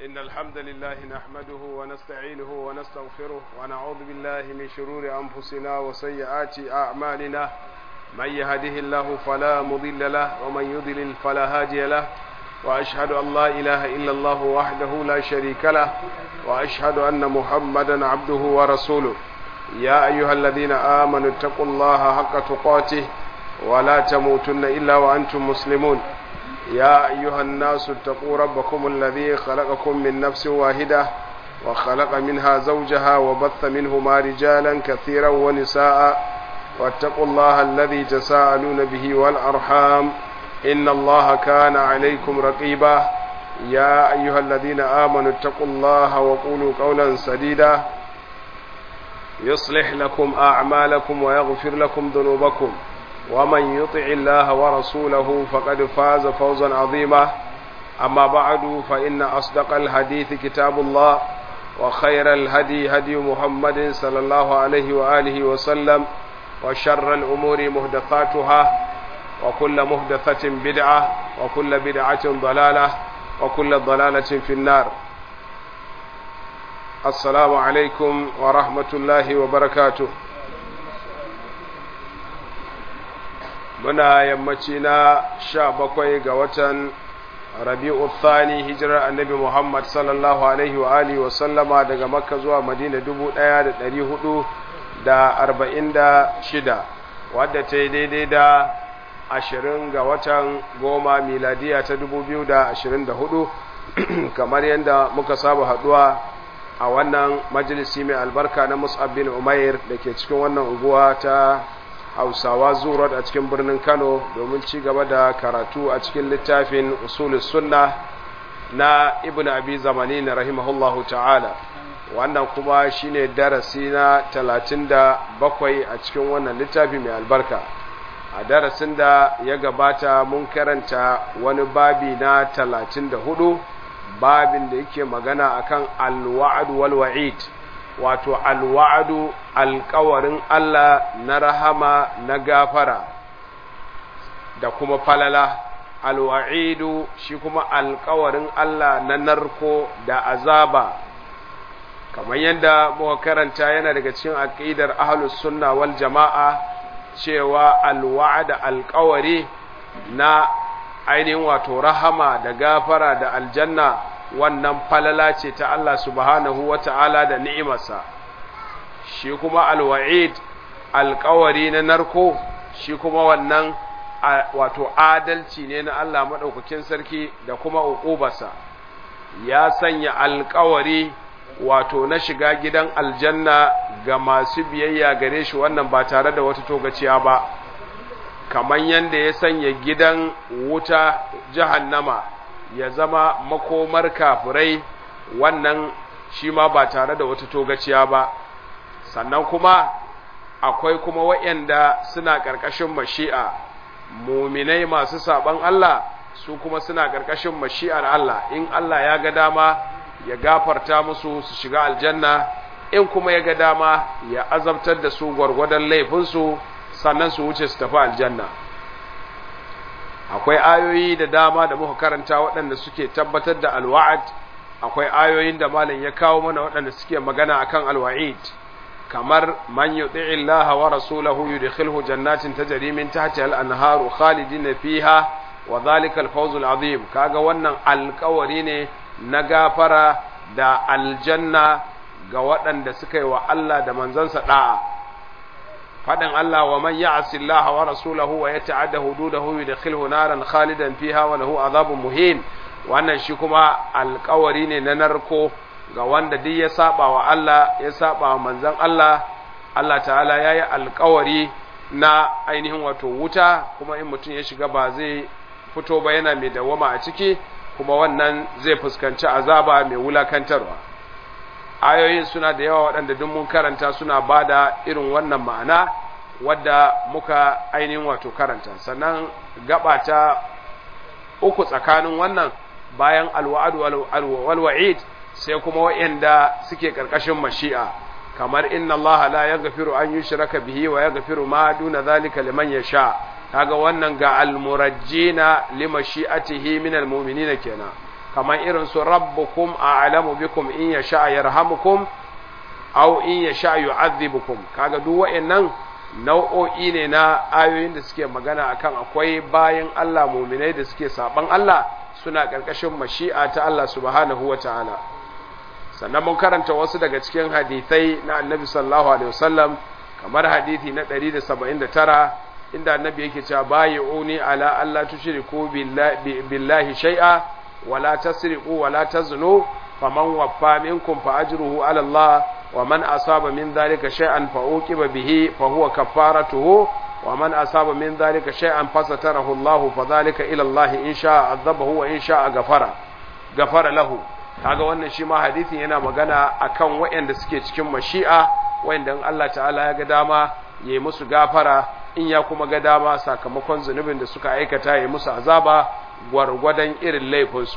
إن الحمد لله نحمده ونستعينه ونستغفره ونعوذ بالله من شرور أنفسنا وسيئات أعمالنا من يهده الله فلا مضل له ومن يضلل فلا هادي له وأشهد أن لا إله إلا الله وحده لا شريك له وأشهد أن محمدا عبده ورسوله يا أيها الذين آمنوا اتقوا الله حق تقاته ولا تموتن إلا وأنتم مسلمون يا أيها الناس اتقوا ربكم الذي خلقكم من نفس واحدة وخلق منها زوجها وبث منهما رجالا كثيرا ونساء واتقوا الله الذي تساءلون به والأرحام إن الله كان عليكم رقيبا يا أيها الذين آمنوا اتقوا الله وقولوا قولا سديدا يصلح لكم أعمالكم ويغفر لكم ذنوبكم ومن يطع الله ورسوله فقد فاز فوزا عظيما أما بعد فإن أصدق الحديث كتاب الله وخير الهدي هدي محمد صلى الله عليه وآله وسلم وشر الأمور مهدثاتها وكل مهدثة بدعة وكل بدعة ضلالة وكل ضلالة في النار السلام عليكم ورحمة الله وبركاته muna yammaci na sha bakwai ga watan rabi'u thani hijirar annabi muhammad sallallahu alaihi wa alihi wa sallama daga makka zuwa madina dubu ɗaya da ɗari hudu da arba'in da shida wadda ta yi daidai da ashirin ga watan goma miladiya ta dubu biyu da ashirin da hudu kamar yadda muka saba haduwa a wannan majalisi mai albarka na mus'ab bin umair da ke cikin wannan unguwa ta hausawa zurat a cikin birnin kano domin ci gaba da karatu a cikin littafin usulus sunna na ibn abi zamani na rahimahullahu ta'ala wannan kuma shine darasi na talatin da bakwai a cikin wannan littafi mai albarka a darasin da ya gabata mun karanta wani babi na talatin da hudu babin da yake magana akan alwa'ad wal wa'id wato alwa'adu alkawarin Allah na rahama na gafara da kuma falala alwa'idu shi kuma alkawarin Allah na narko da azaba kamar yadda muka karanta yana daga cikin aqidar ahlus sunna wal jama'a cewa alwa'ada alkawari na ainihin wato rahama da gafara da aljanna wannan falala ce ta Allah subhanahu wa ta'ala da ni'imarsa, shi kuma alwa'id alkawari na narko, shi kuma wannan wato adalci ne na Allah maɗaukakin sarki da kuma uƙubarsa, ya sanya alkawari wato na shiga gidan aljanna ga masu biyayya gare shi wannan ba tare da wata togaciya ba, kamar yadda ya sanya gidan wuta jahannama. ya zama makomar kafirai wannan shi ma ba tare da wata togaciya ba sannan kuma akwai kuma waɗanda suna ƙarƙashin mashi'a muminai masu saɓan Allah su kuma suna ƙarƙashin mashi'ar Allah in Allah ya ga dama ya gafarta musu su shiga aljanna in kuma ya ga dama ya azabtar da su gwargwadon laifinsu sannan su wuce su tafi aljanna akwai ayoyi da dama da muka karanta waɗanda suke tabbatar da alwa'ad akwai ayoyin da malam ya kawo mana waɗanda suke magana akan alwa'id kamar man yuti'i Allah wa rasulahu yudkhilhu jannatin tajri min tahtiha al-anharu khalidina fiha wa dhalika al-fawz al-azim kaga wannan alƙawari ne na gafara da aljanna ga waɗanda suka yi wa Allah da manzansa da'a faɗin Allah wa man ya'si Allah wa rasulahu wa yata'adda hududahu yudkhilhu naran khalidan fiha wa lahu azabun muhin wannan shi kuma alƙawari ne na narko ga wanda duk ya saba wa Allah ya saba wa manzon Allah Allah ta'ala yayi alƙawari na ainihin wato wuta kuma in mutum ya shiga ba zai fito ba yana mai dawama a ciki kuma wannan zai fuskanci azaba mai wulakantarwa ayoyin suna da yawa waɗanda duk mun karanta suna ba da irin wannan ma'ana wadda muka ainihin wato karanta sannan gaba ta uku tsakanin wannan bayan alwa'ad walwa'id sai kuma waɗanda suke ƙarƙashin mashi'a kamar inna Allah la yaghfiru an yushraka bihi wa yaghfiru ma duna zalika liman yasha kaga wannan ga almurajjina limashi'atihi min almu'minina kenan kamar irin su rabbukum a'lamu bikum in yasha yarhamukum aw in yasha yu'adhibukum kaga duk wa'annan nau'o'i ne na ayoyin da suke magana akan akwai bayan Allah muminai da suke saban Allah suna ƙarƙashin mashi'a ta Allah subhanahu wa ta'ala sannan mun karanta wasu daga cikin hadithai na annabi sallallahu alaihi wasallam kamar hadithi na 179 inda annabi yake cewa bayi'uni ala alla tushriku billahi shay'a wala tasriqu wala taznu faman waffa minkum fa ajruhu ala Allah wa man asaba min dhalika shay'an fa uqiba bihi fa huwa kaffaratuhu wa man asaba min dhalika shay'an fasatarahu Allah fa dhalika ila Allah in sha'a adhabahu wa in sha'a ghafara ghafara lahu kaga wannan shi ma hadisin yana magana akan waɗanda suke cikin mashi'a waɗanda Allah ta'ala ya ga dama yayi musu gafara in ya kuma ga dama sakamakon zunubin da suka aikata yayi musu azaba gwargwadon irin laifinsu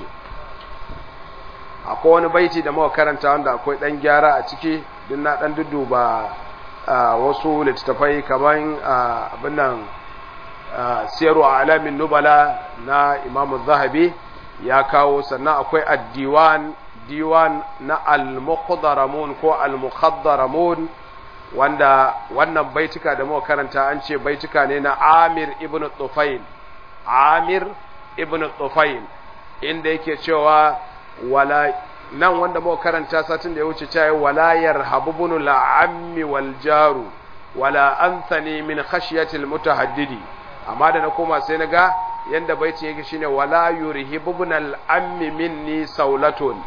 akwai wani baiti da muka karanta wanda akwai dan gyara a ciki din na dan duduba wasu littattafai kamar abin nan siyaru alamin nubala na imamu zahabi ya kawo sannan akwai addiwan diwan na al-muqaddaramun ko al-muqaddaramun wanda wannan baituka da muka karanta an ce baituka ne na Amir ibn Tufail Amir ibn Tufail inda yake cewa wala nan wanda muka karanta satin da ya wuce cewa wala yarhabunu la'ammi wal jaru wala anthani min khashyatil mutahaddidi amma da na koma sai na ga yanda baitin yake shine wala yurhibuna al-ammi minni saulatun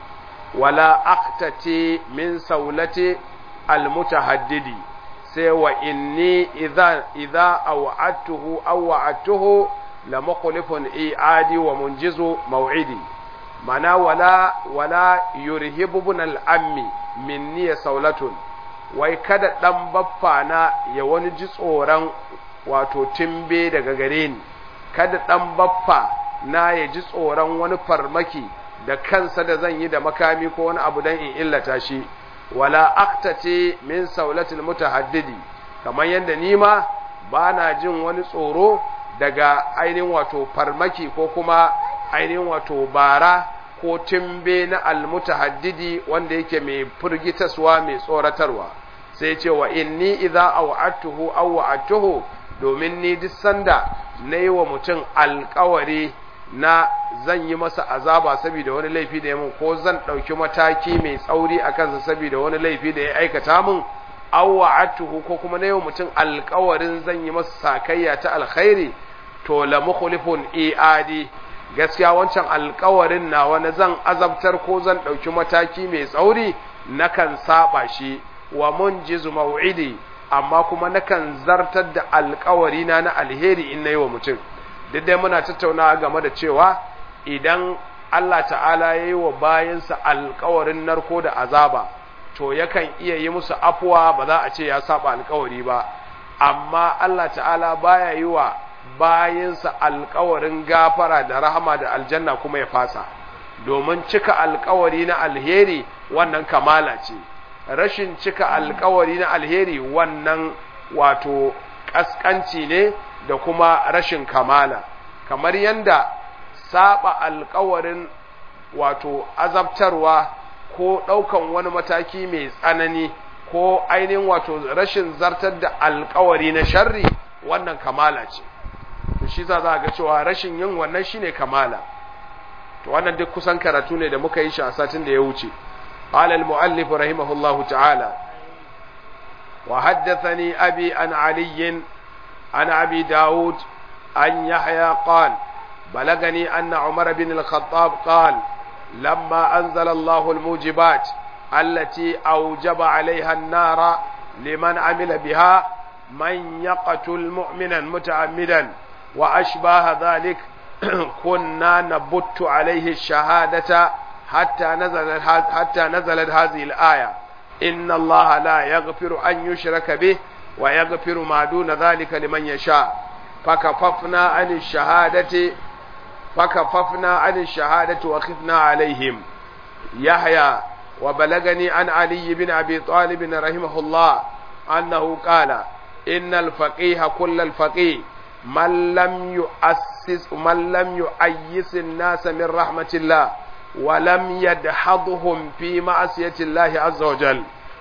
wala aqtati min saulati al-mutahaddidi sai wa inni idha idha aw'atuhu aw wa'atuhu la mukhlifun i'adi wa munjizu maw'idi mana wala wala yurhibuna al-ammi minni saulatun wai kada dan baffa na ya wani ji tsoron wato timbe daga gare ni kada ɗan baffa na ya ji tsoron wani farmaki da kansa da zan yi da makami ko wani abu don in illata shi wala aktace min saulatul mutahaddidi kamar yadda ni ma ba na jin wani tsoro daga ainihin wato farmaki ko kuma ainihin wato bara ko timbe na almutahaddidi wanda yake mai firgitaswa mai tsoratarwa sai ce wa inni idza aw'atuhu aw wa'atuhu domin ni duk sanda na yi wa mutum alkawari na zan yi masa azaba saboda wani laifi da ya mun ko zan ɗauki mataki mai tsauri a kansa saboda wani laifi da ya aikata mun awwa atuhu ko kuma na yi wa mutum alkawarin zan yi masa sakayya ta alkhairi to la mukhlifun iadi gaskiya wancan alkawarin na wani zan azabtar ko zan ɗauki mataki mai tsauri nakan saba shi wa munjizu mau'idi amma kuma nakan zartar da alkawari na na alheri in nayi wa mutum duk dai muna tattaunawa game da cewa idan Allah ta'ala ya yi wa bayansa alkawarin narko da azaba to yakan iya yi musu afuwa ba za a ce ya saba alkawari ba amma Allah ta'ala baya yi wa bayansa alkawarin gafara da rahama da aljanna kuma ya fasa domin cika alkawari na alheri wannan kamala ce rashin cika alkawari na alheri wannan wato ƙasƙanci ne da kuma rashin kamala kamar yadda saba alkawarin wato azabtarwa ko ɗaukan wani mataki mai tsanani ko ainihin wato rashin zartar da alkawari na sharri wannan kamala ce to shi za ga cewa rashin yin wannan shine kamala to wannan duk kusan karatu ne da muka yi shi a satin da ya wuce قال المؤلف رحمه الله تعالى وحدثني أبي عن علي عن أبي داود عن يحيى قال بلغني أن عمر بن الخطاب قال لما أنزل الله الموجبات التي أوجب عليها النار لمن عمل بها من يقتل مؤمنا متعمدا وأشباه ذلك كنا نبت عليه الشهادة حتى نزلت حتى نزلت هذه الآية إن الله لا يغفر أن يشرك به ويغفر ما دون ذلك لمن يشاء فكففنا عن الشهادة فكففنا عن الشهادة وخفنا عليهم يحيى وبلغني عن علي بن أبي طالب رحمه الله أنه قال إن الفقيه كل الفقيه من لم يؤسس من لم يؤيس الناس من رحمة الله ولم يدحضهم في معصية الله عز وجل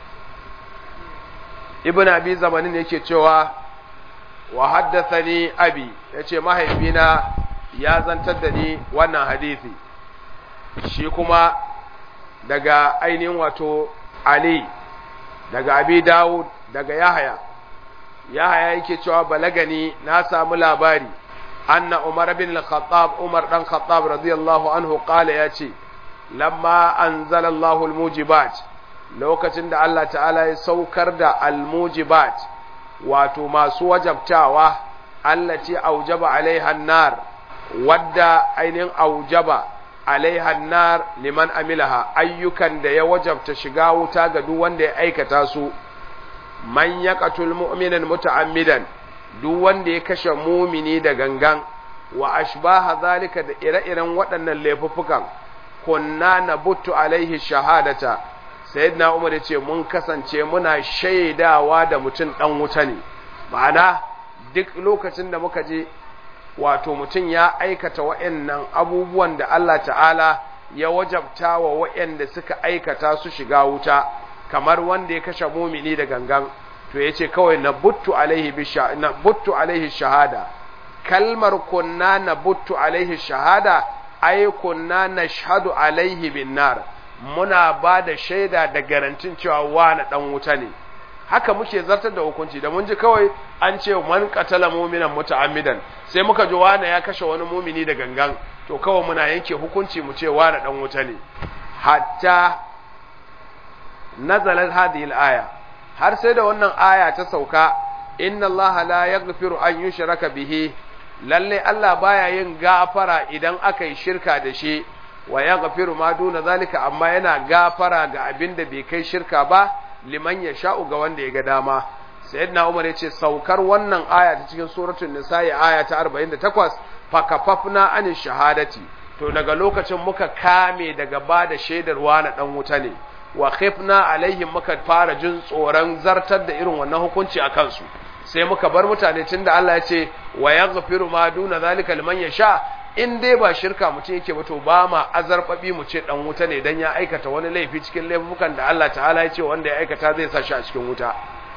ابن أبي زمانين yake cewa wa haddathani abi yace mahaifina ya zantar da ni wannan hadisi shi kuma daga ainihin wato Ali daga Abi Dawud daga Yahaya Yahaya yake cewa balagani na samu labari anna Umar bin al-Khattab Umar dan Khattab radiyallahu anhu qala yace lamma anzala Allahu al-mujibat lokacin da Allah ta'ala ya saukar da al-mujibat wato masu wajabtawa allati aujaba alaiha an-nar wadda ainihin aujaba alaiha nar liman amilaha ayyukan da ya wajabta shiga wuta ga duk wanda ya aikata su man yaqatul mu'minan muta'ammidan duk wanda ya kashe mumini da gangan wa ashbaha zalika da ire-iren waɗannan laifuffukan kunna nabuttu alaihi shahadata sayyidina umar yace mun kasance muna shaidawa da mutum dan wuta ne ma'ana duk lokacin da muka je wato mutum ya aikata wa'yannan abubuwan da Allah ta'ala ya wajabta wa wa'yanda suka aikata su shiga wuta kamar wanda ya kashe mumini da gangan to ya ce kawai na buttu alaihi shahada kalmar kunna na buttu alaihi shahada ai kunna na shahadu alaihi bin nar muna ba da shaida da garantin cewa wani dan wuta ne haka muke zartar da hukunci da mun ji kawai an ce man qatala mu'minan muta'ammidan sai muka ji wani ya kashe wani mumini da gangan to kawai muna yanke hukunci mu ce wani dan wuta ne hatta nazalat hadhihi al-aya har sai da wannan aya ta sauka inna allaha la yaghfiru an yushraka bihi lalle Allah baya yin gafara idan aka yi shirka da shi wa yaghfiru ma duna zalika amma yana gafara ga abin da bai kai shirka ba liman ya sha'u ga wanda ya ga dama sayyidina umar ya ce saukar wannan aya ta cikin suratul nisa'i aya ta 48 fakafafna an shahadati to daga lokacin muka kame daga ba da shaidarwa na dan wuta ne wa khifna alaihim muka fara jin tsoron zartar da irin wannan hukunci a kansu sai muka bar mutane tunda Allah ya ce wa yaghfiru ma duna zalika liman yasha in dai ba shirka mutum yake ba to ba ma azarbabi mu ce dan wuta ne dan ya aikata wani laifi cikin laifukan da Allah ta'ala ya ce wanda ya aikata zai sa shi a cikin wuta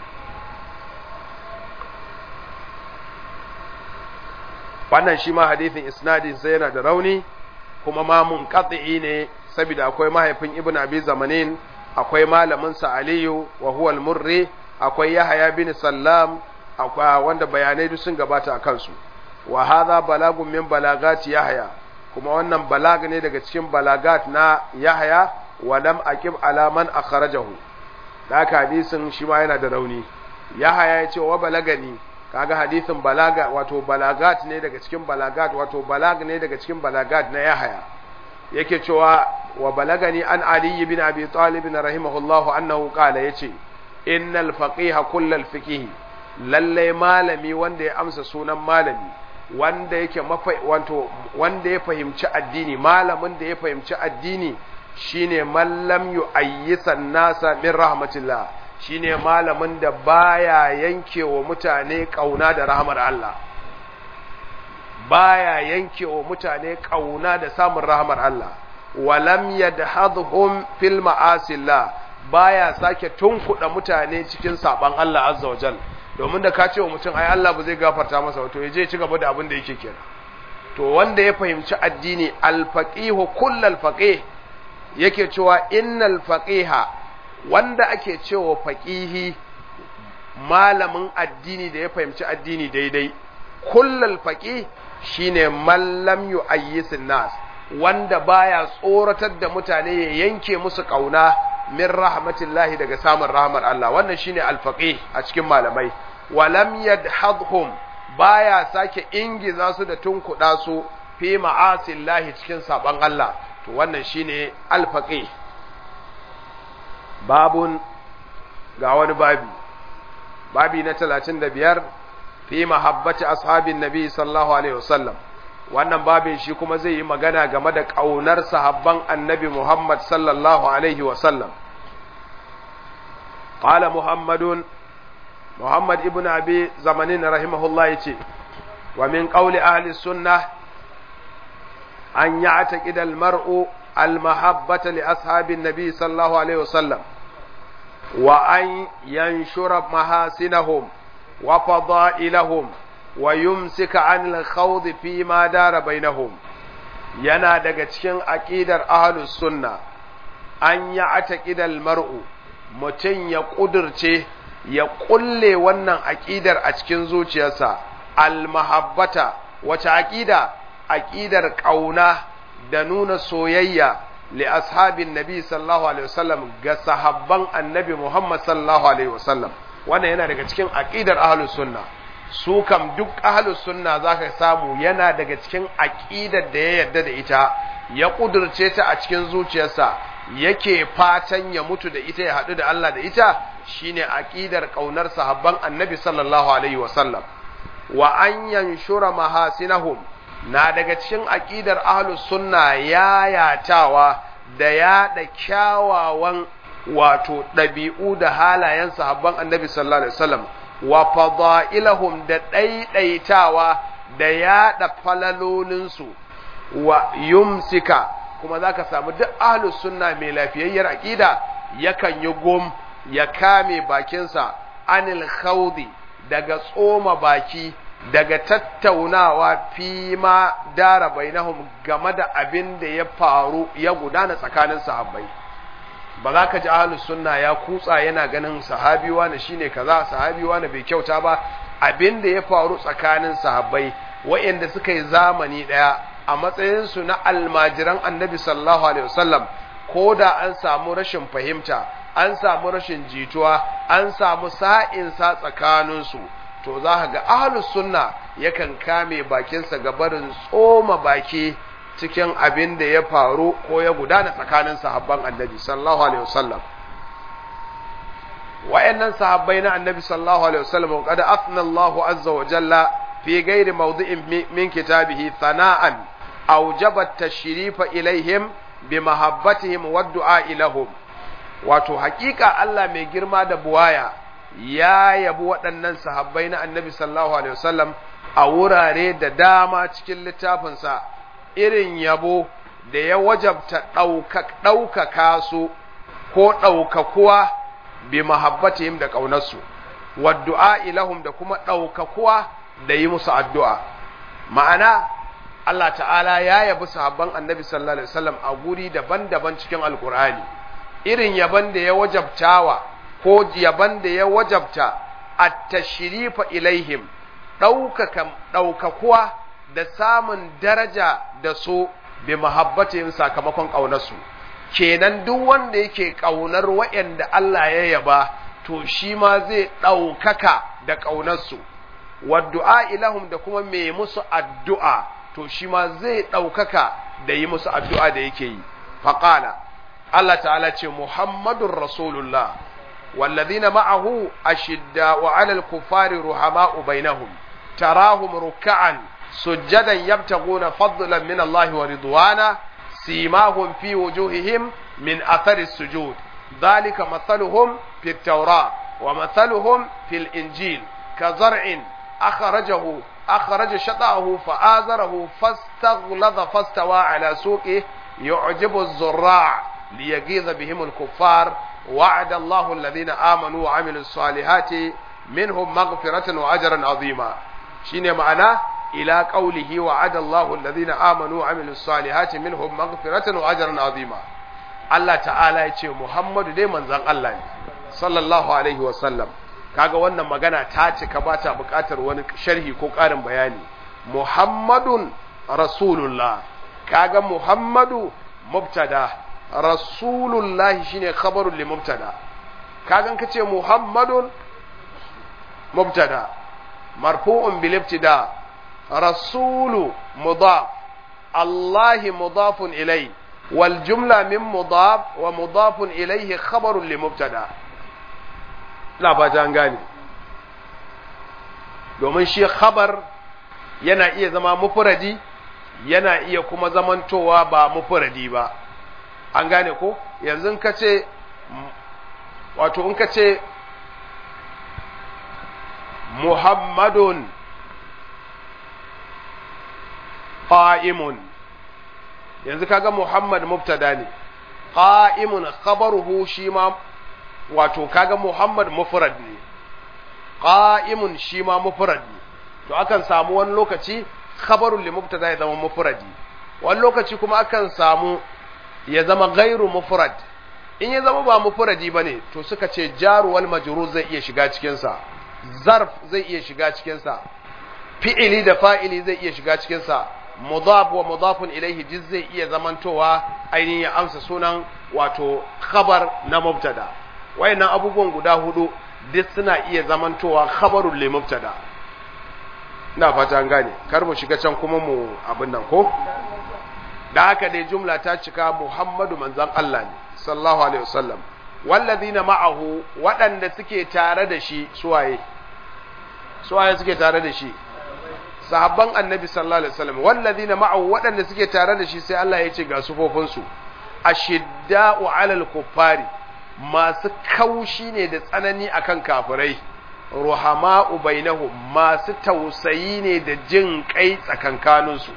wannan shi ma hadithin isnadin sai yana da rauni kuma ma munqati ne saboda akwai mahaifin ibnu abi zamanin akwai malamin sa aliyu wa huwa al-murri akwai yahya bin sallam akwai wanda bayanai duk sun gabata a kansu wa hadha balagun min balagati yahya kuma wannan balag ne daga cikin balagat na yahya wa lam aqib ala man akhrajahu da haka hadisin shi ma yana da rauni yahya ya ce wa balagani kaga hadisin balaga wato balagat ne daga cikin balagat wato balag ne daga cikin balagat na yahya yake cewa wa balagani an ali ibn abi talib rahimahullahu annahu qala yace innal faqiha kullal fiqh lalle malami wanda ya amsa sunan malami wanda yake wato wanda ya fahimci addini malamin da ya fahimci addini shine mallam yu'ayyisan nasa min rahmatillah shine malamin da baya yankewa mutane kauna da rahmar Allah baya yankewa mutane kauna da samun rahmar Allah walam yadhadhum fil ma'asillah baya sake tunkuda mutane cikin saban Allah azza wajal domin da ka ce wa mutum ai Allah ba zai gafarta masa wato ya je ci gaba da abin da yake kenan to wanda ya fahimci addini al-faqihu kullal faqih yake cewa innal faqiha wanda ake cewa faqihi malamin addini da ya fahimci addini daidai kullal faqih shine man lam yu'ayyisin nas wanda baya tsoratar da mutane ya yanke musu kauna min rahmatillahi daga samun rahmar Allah wannan shine alfaqih a cikin malamai walam yadhadhum baya sake ingiza su da tunkuda su fi ma'asillahi cikin saban Allah to wannan shine alfaqih babun ga wani babi babi na 35 fi mahabbati ashabin nabi sallallahu alaihi wasallam wannan babin shi kuma zai yi magana game da ƙaunar sahabban annabi Muhammad sallallahu Alaihi wasallam. Ƙala Muhammadun, Muhammad ibn Abi zamanin rahimahullah ya ce, wa min ƙauli ahli sunna an yi a taƙidal mar'u المحبة لأصحاب النبي صلى الله عليه وسلم وأن ينشر محاسنهم وفضائلهم ويمسك عن الخوض فيما دار بينهم yana daga cikin aƙidar ahlus sunna an ya ataƙidar mar'u mutum ya ƙudurce ya ƙulle wannan aƙidar a cikin zuciyarsa almahabbata wace aƙida aƙidar ƙauna da nuna soyayya li ashabin nabi sallallahu alaihi wasallam ga sahabban annabi Muhammad sallallahu alaihi wasallam wannan yana daga cikin aqidar ahlus sunna su kam duk ahlus sunna zaka samu yana daga cikin aqidar da ya yarda da ita ya kudurce ta a cikin zuciyarsa yake fatan ya mutu da ita ya haɗu da Allah da ita shine aqidar kaunar sahabban annabi sallallahu alaihi wasallam wa an yanshura mahasinahum na daga cikin aƙidar ahlus sunna yayatawa da yaɗa kyawawan wato ɗabi'u da halayen sahabban annabi sallallahu alaihi wasallam wa fadailahum da ɗaiɗaitawa da yaɗa falalolinsu wa yumsika kuma zaka samu duk ahlus sunna mai lafiyayyar aƙida yakan yi gom ya kame bakinsa anil khawdi daga tsoma baki daga tattaunawa fi ma dara bainahum game da abin da ya faru ya gudana tsakanin sahabbai ba za ka ji ahlus sunna ya kutsa yana ganin sahabi wani shine kaza sahabi wani bai kyauta ba abin da ya faru tsakanin sahabbai waɗanda suka yi zamani ɗaya a matsayinsu na almajiran annabi sallallahu alaihi wasallam ko da an samu rashin fahimta an samu rashin jituwa an samu sa'insa tsakaninsu to za ka ga ahlus sunna yakan kame bakinsa ga barin tsoma baki cikin abin da ya faru ko ya gudana tsakanin sahabban annabi sallallahu alaihi wasallam wayannan sahabbai na annabi sallallahu alaihi wasallam qad athna Allahu azza wa jalla fi ghairi mawdi'in min kitabihi thana'an awjaba at-tashrifa ilaihim bi mahabbatihim wa du'a ilahum wato hakika Allah mai girma da buwaya ya yabi waɗannan sahabbai na annabi sallallahu alaihi wasallam a wurare da dama cikin littafinsa irin yabo da ya wajabta ɗaukaka su ko ɗaukakuwa bi mahabbatihim da ƙaunarsu waddu'a ilahum da kuma ɗaukakuwa da yi musu addu'a ma'ana Allah ta'ala ya yabi sahabban annabi sallallahu alaihi wasallam a guri daban-daban cikin alkur'ani irin yaban da ya wajabtawa ko yaban da ya wajabta at-tashrifa ilaihim ɗaukaka ɗaukakuwa da samun daraja da su bi mahabbatihim sakamakon ƙaunarsu kenan duk wanda yake ƙaunar waɗanda Allah ya yaba to shi ma zai ɗaukaka da ƙaunarsu waddu'a ilahum da kuma mai musu addu'a to shi ma zai ɗaukaka da yi musu addu'a da yake yi faƙala Allah ta'ala ce Muhammadun Rasulullah والذين معه أشداء على الكفار رحماء بينهم تراهم ركعا سجدا يبتغون فضلا من الله ورضوانا سيماهم في وجوههم من أثر السجود ذلك مثلهم في التوراة ومثلهم في الإنجيل كزرع أخرجه أخرج شطأه فآزره فاستغلظ فاستوى على سوقه يعجب الزراع ليغيظ بهم الكفار وعد الله الذين آمنوا وعملوا الصالحات منهم مغفرة وأجرا عظيما شين معناه إلى قوله وعد الله الذين آمنوا وعملوا الصالحات منهم مغفرة وأجرا عظيما الله تعالى يقول محمد دي منزل الله صلى الله عليه وسلم kaga wannan magana ta cika ba ta buƙatar wani sharhi ko ƙarin bayani muhammadun rasulullah kaga muhammadu mubtada rasulullahi shine khabarun li mubtada kagan kace muhammadun mubtada marfu'un bil ibtida rasulu mudaf allahi mudafun ilay wal jumla min mudaf wa mudafun ilayhi khabarun li mubtada ina fata an gane domin shi khabar yana iya zama mufradi yana iya kuma zamantowa ba mufradi ba an gane ko yanzu ka ce wato in ka ce muhammadun qa'imun yanzu kaga muhammad mubtada ne qa'imun khabaruhu shi ma wato kaga muhammad mufrad ne qa'imun shi ma mufrad ne to akan samu wani lokaci khabarun li mubtada ya zama mufradi wani lokaci kuma akan samu ya zama gairu mufrad in ya zama ba mufradi bane to suka ce jaru wal majrur zai iya shiga cikin sa zarf zai iya shiga cikin sa fi'ili da fa'ili zai iya shiga cikin sa mudaf wa mudafun ilaihi jiz zai iya zamantowa ainihin ya amsa sunan wato khabar na mubtada wayannan abubuwan guda hudu duk suna iya zamantowa khabarul li mubtada ina fata an gane kar mu shiga can kuma mu abin nan ko da haka dai jumla ta cika Muhammadu manzon Allah ne sallallahu alaihi wasallam wallazina ma'ahu waɗanda suke tare da shi suwaye suwaye suke tare da shi sahabban annabi sallallahu alaihi wasallam wallazina ma'ahu waɗanda suke tare da shi sai Allah ya ce ga sufofin su ashidda'u 'alal kuffari masu kaushi ne da tsanani akan kafirai ruhama'u bainahum masu tausayi ne da jin kai tsakankaninsu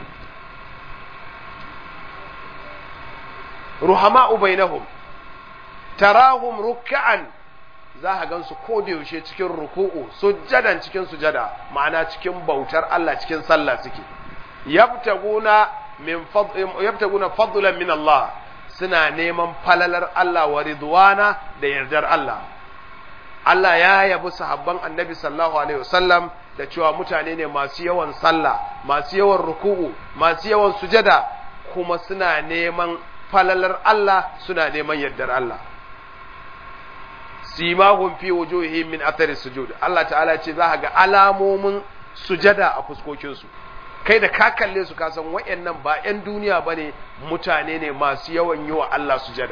ruhama'u bainahum tarahum ruk'an za ka gansu ko da yaushe cikin ruku'u sujjadan cikin sujada ma'ana cikin bautar Allah cikin sallah suke yabtaguna min yabtaguna fadlan min Allah suna neman falalar Allah wa ridwana da yardar Allah Allah ya yabi sahabban Annabi sallallahu alaihi wasallam da cewa mutane ne masu yawan sallah masu yawan ruku'u masu yawan sujada kuma suna neman falalar Allah suna neman yardar Allah simahum fi wujuhihim min athari sujud Allah ta'ala ce za ga alamomin sujada a fuskokin su kai da ka kalle su ka san wayannan ba 'yan duniya bane mutane ne masu yawan yi wa Allah sujada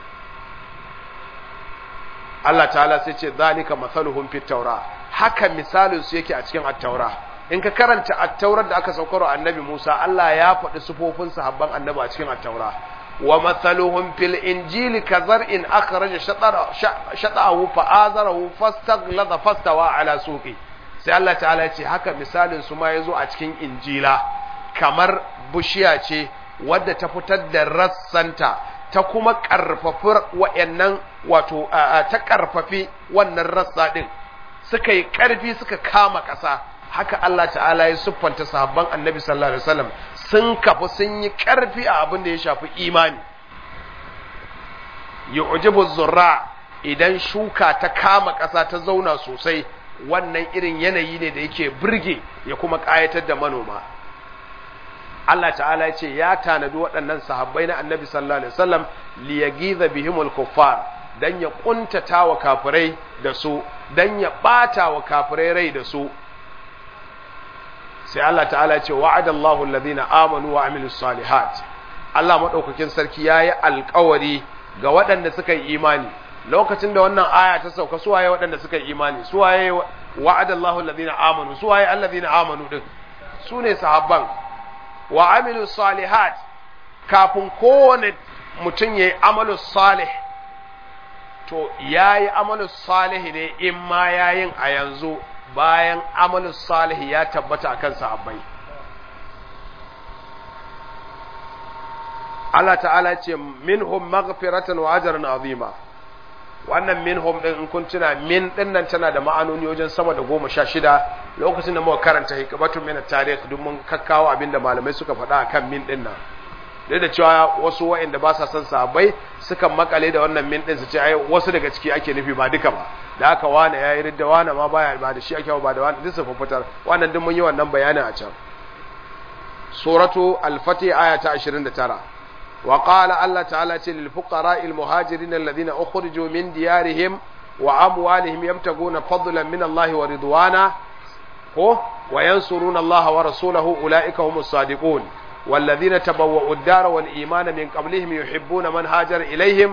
Allah ta'ala sai ce zalika masaluhum fit taura haka misalin su yake a cikin at-taura in ka karanta at-taurar da aka saukar annabi Musa Allah ya faɗi sufofin sahabban annabi a cikin at-taura wa mathaluhum fil injili kazar'in akhraja shata'ahu fa'azarahu fastaghlada fastawa ala suqi sai Allah ta'ala ya ce haka misalin su ma yazo a cikin injila kamar bushiya ce wadda ta fitar da rassanta ta kuma ƙarfafi wa'yannan wato ta ƙarfafi wannan rassa ɗin suka yi ƙarfi suka kama ƙasa haka Allah ta'ala ya siffanta sahabban annabi sallallahu alaihi wasallam sun kafu sun yi ƙarfi a abin da ya shafi imani yu'jibu zurra idan shuka ta kama ƙasa ta zauna sosai wannan irin yanayi ne da yake burge ya kuma ƙayatar da manoma Allah ta'ala ya ce ya tanadi waɗannan sahabbai na annabi sallallahu alaihi wasallam li yagiza bihimul kuffar dan ya kuntata wa kafirai da su dan ya bata wa kafirai rai da su sai Allah ta'ala ya ce wa'adallahu alladhina amanu wa amilus salihat Allah madaukakin sarki yayi alƙawari ga waɗanda suka yi imani lokacin da wannan aya ta sauka su waye waɗanda suka yi imani su waye wa'adallahu alladhina amanu su waye alladhina amanu din su ne sahabban wa amilu salihat kafin kowane mutum ya yi amalu salih to ya yi amalu salih ne in ma yayin a yanzu bayan amalu salih ya tabbata a kan sahabbai Allah ta'ala ce minhum maghfiratan wa ajran azima wannan minhum din in kun tuna min din nan tana da ma'anoni wajen sama da goma sha shida lokacin da muka karanta hikmatun min tarikh duk mun kakkawo abinda malamai suka faɗa akan min din nan duk da cewa wasu wa'anda ba sa son sahabbai suka makale da wannan min din su ce ai wasu daga ciki ake nufi ba duka ba da haka wani yayi ridda wani ma baya ba da shi ake ba da wani duk su fitar wannan duk mun yi wannan bayanin a can suratu al-fatih aya ta 29 وقال الله تعالى للفقراء المهاجرين الذين أخرجوا من ديارهم وأموالهم يبتغون فضلا من الله ورضوانا وينصرون الله ورسوله أولئك هم الصادقون والذين تبوأوا الدار والإيمان من قبلهم يحبون من هاجر إليهم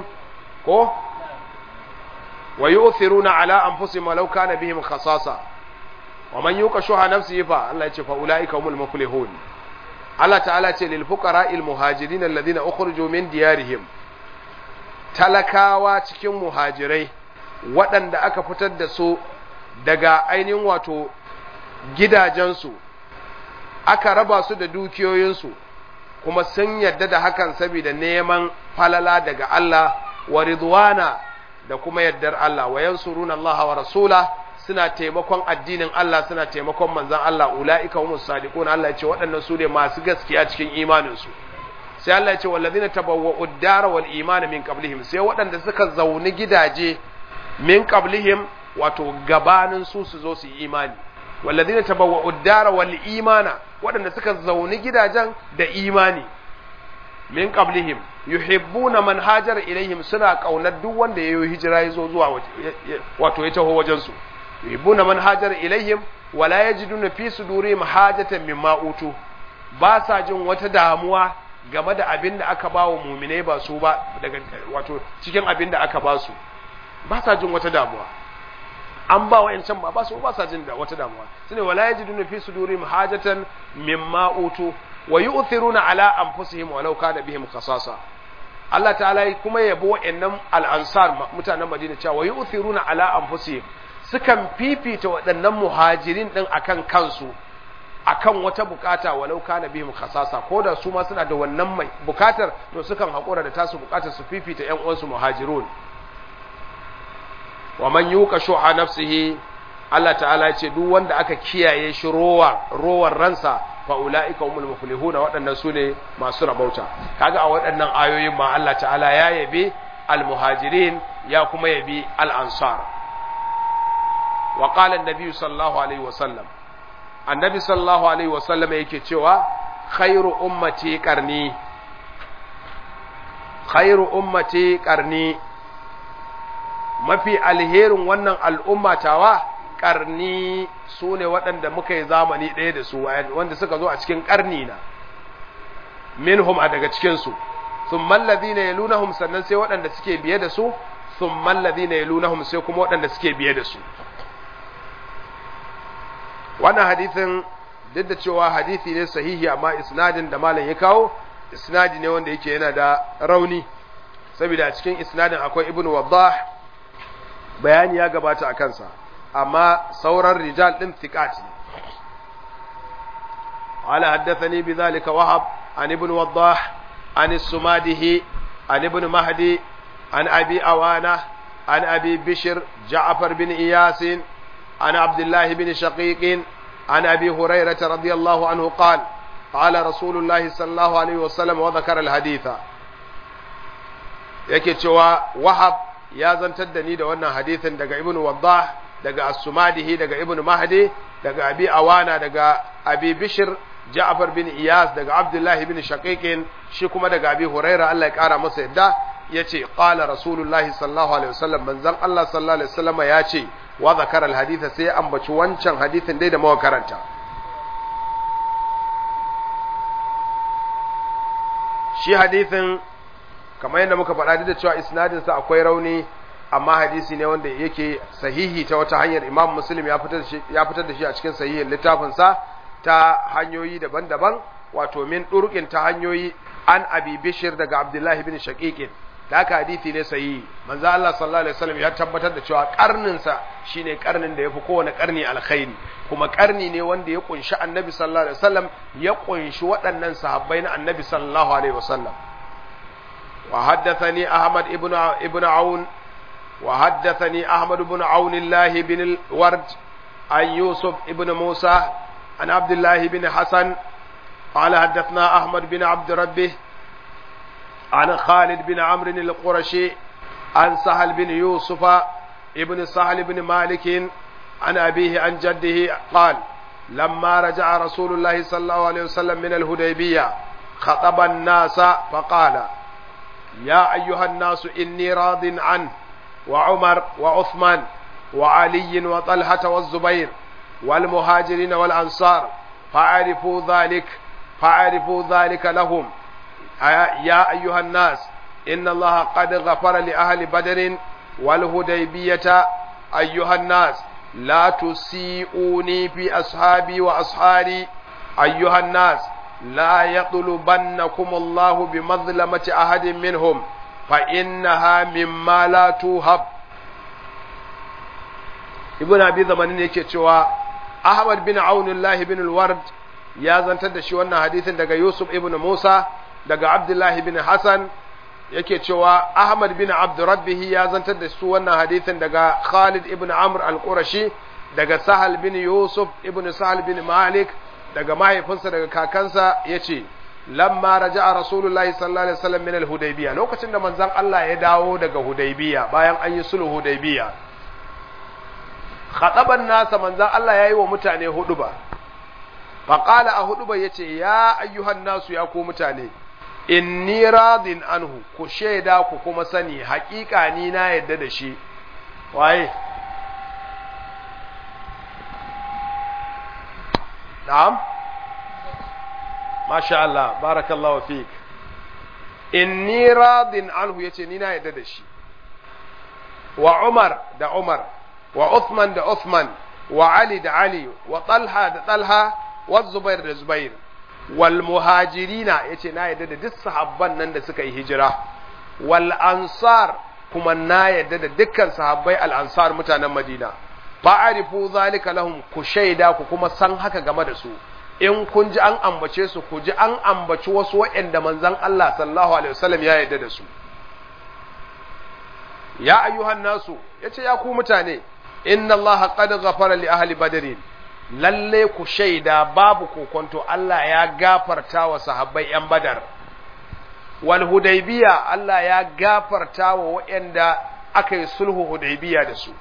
ويؤثرون على أنفسهم ولو كان بهم خصاصة ومن يوق شح نفسه فالله فأولئك هم المفلحون Allah ta'ala ce lil fuqara il muhajirin alladhina ukhrijo min diyarihim talakawa cikin muhajirai waɗanda aka fitar da su daga ainihin wato gidajensu aka raba su da dukiyoyinsu kuma sun yadda da hakan saboda neman falala daga Allah wa ridwana da kuma yaddar Allah wa yansuruna Allah wa rasula suna taimakon addinin Allah suna taimakon manzon Allah ulaika humus sadiqun Allah ya ce waɗannan su ne masu gaskiya cikin imanin su sai Allah ya ce wallazina tabawwa'u ad-dara wal imana min qablihim sai waɗanda suka zauni gidaje min qablihim wato gabanin su su zo su yi imani wallazina tabawwa'u ad-dara wal imana waɗanda suka zauni gidajen da imani min qablihim yuhibbuna man hajara ilaihim suna kaunar duk wanda yayi hijira yazo zuwa wato ya taho wajen su yuhibbuna man hajara ilaihim wala yajiduna fi sudurihim hajatan mimma utu ba sa jin wata damuwa game da abin da aka ba wa muminai ba su ba daga wato cikin abin da aka ba su ba sa jin wata damuwa an ba wa yancan ba ba su ba sa jin da wata damuwa shine wala yajiduna fi sudurihim hajatan mimma utu wa yu'thiruna ala anfusihim walau kana bihim khasasa Allah ta'ala kuma yabo wa'annan al-ansar mutanen Madina cewa wa yu'thiruna ala anfusihim sukan fifita waɗannan muhajirin din akan kansu akan wata bukata walau kana bihim khasasa ko da su ma suna da wannan mai bukatar to sukan hakura da tasu bukatar su fifita ƴan uwansu muhajirun wa man yuqa shuha nafsihi Allah ta'ala ce duk wanda aka kiyaye shi rowa rowar ransa fa ulaika humul muflihun waɗannan su ne masu rabauta kaga a waɗannan ayoyin ma Allah ta'ala ya yabi al muhajirin ya kuma yabi al ansar wa qala an-nabi sallallahu alaihi wa sallam annabi sallallahu alaihi wa sallam yake cewa khairu ummati qarni khairu ummati qarni mafi alherin wannan al'umma tawa ƙarni su ne waɗanda muka yi zamani ɗaya da su wanda suka zo a cikin ƙarni na minhum a daga cikinsu sun mallazi na yalunahum sannan sai waɗanda suke biye da su sun mallazi na yalunahum sai kuma waɗanda suke biye da su wannan hadithin duk da cewa hadithi ne sahihi amma isnadin da malam ya kawo isnadi ne wanda yake yana da rauni saboda a cikin isnadin akwai ibnu waddah bayani ya gabata a kansa amma sauran rijal din thiqat ne ala haddathani bidhalika wahab an ibn waddah an as-sumadihi an ibn mahdi an abi awana an abi bishr ja'far bin iyas an abdullah bin shaqiq an abi hurairah radiyallahu anhu qala قال رسول الله صلى الله عليه وسلم وذكر الحديث yake cewa wahab ya zantar da ni da wannan hadithin daga ibnu waddah daga as-sumadihi daga ibnu mahdi daga abi awana daga abi bishr ja'far bin iyas daga abdullahi bin shaqiqin shi kuma daga abi huraira Allah ya kara masa yadda yace qala rasulullahi sallallahu alaihi wasallam manzon Allah sallallahu alaihi wasallam ya ce wa zakara al-haditha sai ambaci wancan hadithin dai da muka karanta shi hadithin kamar yadda muka faɗa da cewa isnadinsa akwai rauni amma hadisi ne wanda yake sahihi ta wata hanyar imam muslim ya fitar da shi a cikin sahihin littafinsa ta hanyoyi daban-daban wato min ɗurƙin ta hanyoyi an abi bishir daga abdullahi bin shaqiqin da haka hadisi ne sahihi manzo Allah sallallahu alaihi wasallam ya tabbatar da cewa karnin sa shine karnin da yafi kowane karni alkhairi kuma karni ne wanda ya kunshi annabi sallallahu alaihi wasallam ya kunshi waɗannan sahabbai na annabi sallallahu alaihi wasallam وحدثني أحمد ابن ابن عون وحدثني أحمد بن عون الله بن الورد عن يوسف ابن موسى عن عبد الله بن حسن قال حدثنا أحمد بن عبد ربه عن خالد بن عمرو القرشي عن سهل بن يوسف ابن سهل بن مالك عن أبيه عن جده قال لما رجع رسول الله صلى الله عليه وسلم من الهديبية خطب الناس فقال يا أيها الناس إني راض عنه وعمر وعثمان وعلي وطلحة والزبير والمهاجرين والأنصار فاعرفوا ذلك فاعرفوا ذلك لهم يا أيها الناس إن الله قد غفر لأهل بدر والهديبية أيها الناس لا تسيئوني في أصحابي وأصحاري أيها الناس لا يطلبنكم الله بمظلمة أحد منهم فإنها مما لا توهب ibn abi zamanin yake cewa ahmad bin aunullahi bin alward ya zantar da shi wannan hadisin daga Yusuf ibn Musa daga Abdullah ibn Hassan yake cewa Ahmad bin Abd Rabbih ya zantar da su wannan hadisin daga Khalid ibn Amr al-Qurashi daga Sahal bin Yusuf ibn Sahal bin Malik daga mahaifinsa daga kakansa yace lamma raja'a rasulullahi sallallahu alaihi wasallam min al-hudaybiyah lokacin da manzon Allah ya dawo daga hudaybiyah bayan an yi sulhu hudaybiyah khataban nasa manzon Allah yayi wa mutane huduba faqala a huduba yace ya ayyuhan nasu ya ku mutane inni radin anhu ku shaida ku kuma sani haƙiƙa ni na yadda da shi waye na'am masha Allah barakallahu fik inni radin anhu yace ni na yadda da shi wa Umar da Umar wa Uthman da Uthman wa Ali da Ali wa Talha da Talha wa Zubair da Zubair wal muhajirina yace na yadda da duk sahabban nan da suka yi hijira wal ansar kuma na yadda da dukkan sahabbai al ansar mutanen Madina fa'arifu zalika lahum ku shaida ku kuma san haka game da su in kun ji an ambace su ku ji an ambaci wasu waɗanda manzon Allah sallallahu alaihi wasallam ya yarda da su ya ayyuhan nasu yace ya ku mutane inna Allah qad ghafara li ahli badrin lalle ku shaida babu kokonto Allah ya gafarta wa sahabbai yan badar wal hudaybiya Allah ya gafarta wa waɗanda aka yi sulhu hudaybiya da su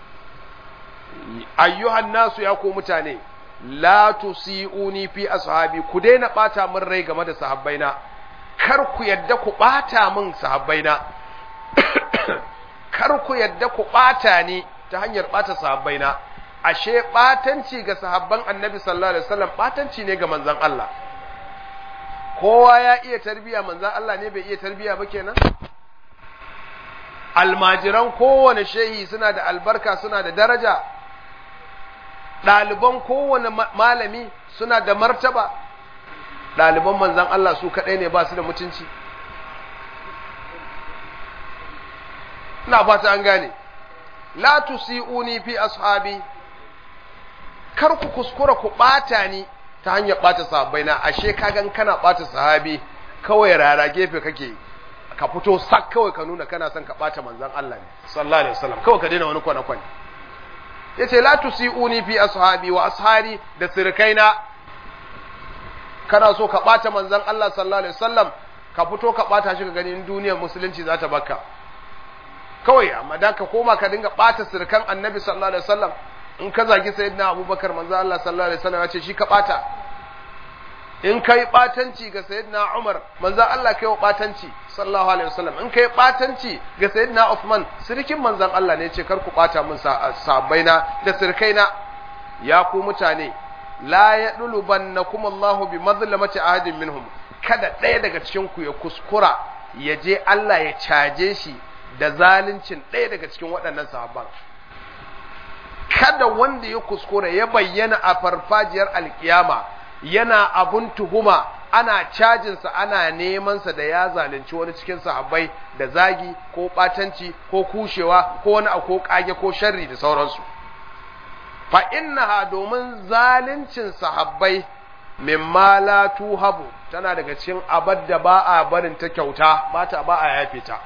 ayyuhan nasu ya ku mutane la tusi'uni fi ashabi ku daina bata min rai game da sahabbaina kar ku yadda ku bata min sahabbaina kar ku yadda ku bata ni ta hanyar bata sahabbaina ashe batanci ga sahabban annabi sallallahu alaihi wasallam batanci ne ga manzon Allah kowa ya iya tarbiya manzon Allah ne bai iya tarbiya ba kenan almajiran kowane shehi suna da albarka suna da daraja ɗaliban kowane malami suna da martaba ɗaliban manzan Allah su kaɗai ne ba su da mutunci ina fata an gane la tusi'uni fi ashabi kar ku kuskura ku ɓata ni ta hanyar ɓata sahabbai na ashe kagan kana ɓata sahabi kawai rara gefe kake ka fito sak kawai ka nuna kana son ka ɓata manzan Allah ne sallallahu alaihi wasallam kawai ka daina wani kwane-kwane yace la tusi'uni fi ashabi wa ashari da sirkaina kana so ka bata manzon Allah sallallahu alaihi wasallam ka fito ka bata shi ka gani in duniyar musulunci za ta baka kawai amma da ka koma ka dinga bata sirkan annabi sallallahu alaihi wasallam in ka zagi sayyidina abubakar manzon Allah sallallahu alaihi wasallam ya ce shi ka bata in kai batanci ga sayyidina Umar manzon Allah kai wa batanci sallallahu alaihi wasallam in kai batanci ga sayyidina Uthman sirkin manzon Allah ne ce kar ku bata min sahabbaina da sirkaina ya ku mutane la yadulubannakum Allahu bi madlamati ahadin minhum kada ɗaya daga cikin ku ya kuskura ya je Allah ya caje shi da zaluncin ɗaya daga cikin waɗannan sahabban kada wanda ya kuskura ya bayyana a farfajiyar alkiyama yana abun tuhuma ana cajinsa ana nemansa da ya zalunci wani cikin sahabbai da zagi ko ɓatanci ko kushewa ko wani ko ƙage ko sharri da sauransu fa innaha domin zaluncin sahabbai mimma la tuhabu tana daga cikin abad da ba a barin ta kyauta ba ta ba a yafe ta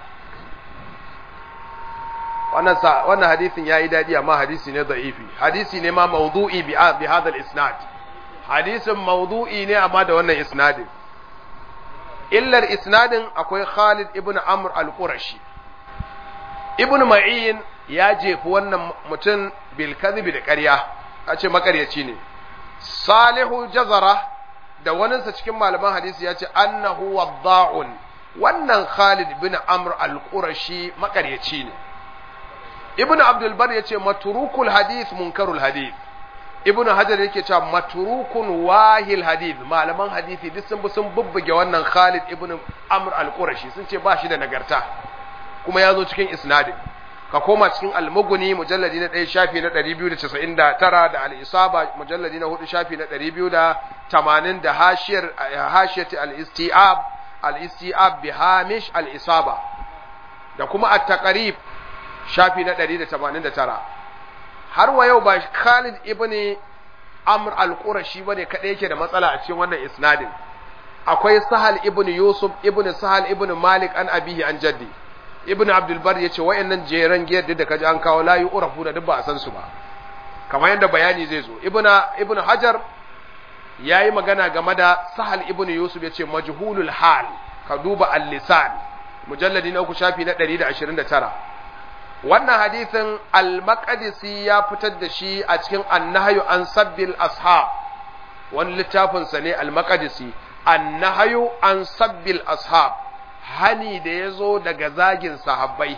wannan wannan hadisin yayi dadi amma hadisi ne da'ifi hadisi ne ma mawdu'i bi bi hadha al-isnad hadisin mawdu'i ne amma da wannan isnadin illar isnadin akwai Khalid ibn Amr al-Qurashi ibn Ma'in ya jefi wannan mutum bil kadhibi da ƙarya a ce makaryaci ne Salihu Jazara da waninsa cikin malaman hadisi ya ce annahu wadda'un wannan Khalid ibn Amr al-Qurashi makaryaci ne Ibn Abdul Bar ya ce maturukul hadith munkarul hadith ibnu hajar yake cewa matrukun wahil hadith malaman hadisi duk sun bi sun bubbuge wannan Khalid ibn Amr al-Qurashi sun ce ba shi da nagarta kuma ya zo cikin isnadin ka koma cikin al-Mughni mujalladi na 1 shafi na 299 da al-Isaba mujalladi na 4 shafi na 280 da hashiyar hashiyati al-Istiab al-Istiab bi Hamish al-Isaba da kuma at-Taqrib shafi na 189 har wa yau ba Khalid ibn amr al-qurashi bane kadai yake da matsala a cikin wannan isnadin akwai sahal ibn yusuf ibn sahal ibn malik an abihi an jaddi ibn abdul bar yace wayannan jeran giyar da kaji an kawo la yu'rafu da duk ba a san su ba kamar yadda bayani zai zo ibn ibn hajar yayi magana game da sahal ibn yusuf yace majhulul hal ka duba al-lisan mujalladi na uku shafi na 129 wannan hadisin al-maqdisi ya fitar da shi a cikin annahyu an sabbil ashab wani littafin sa ne al-maqdisi annahyu an sabbil ashab hani da yazo daga zagin sahabbai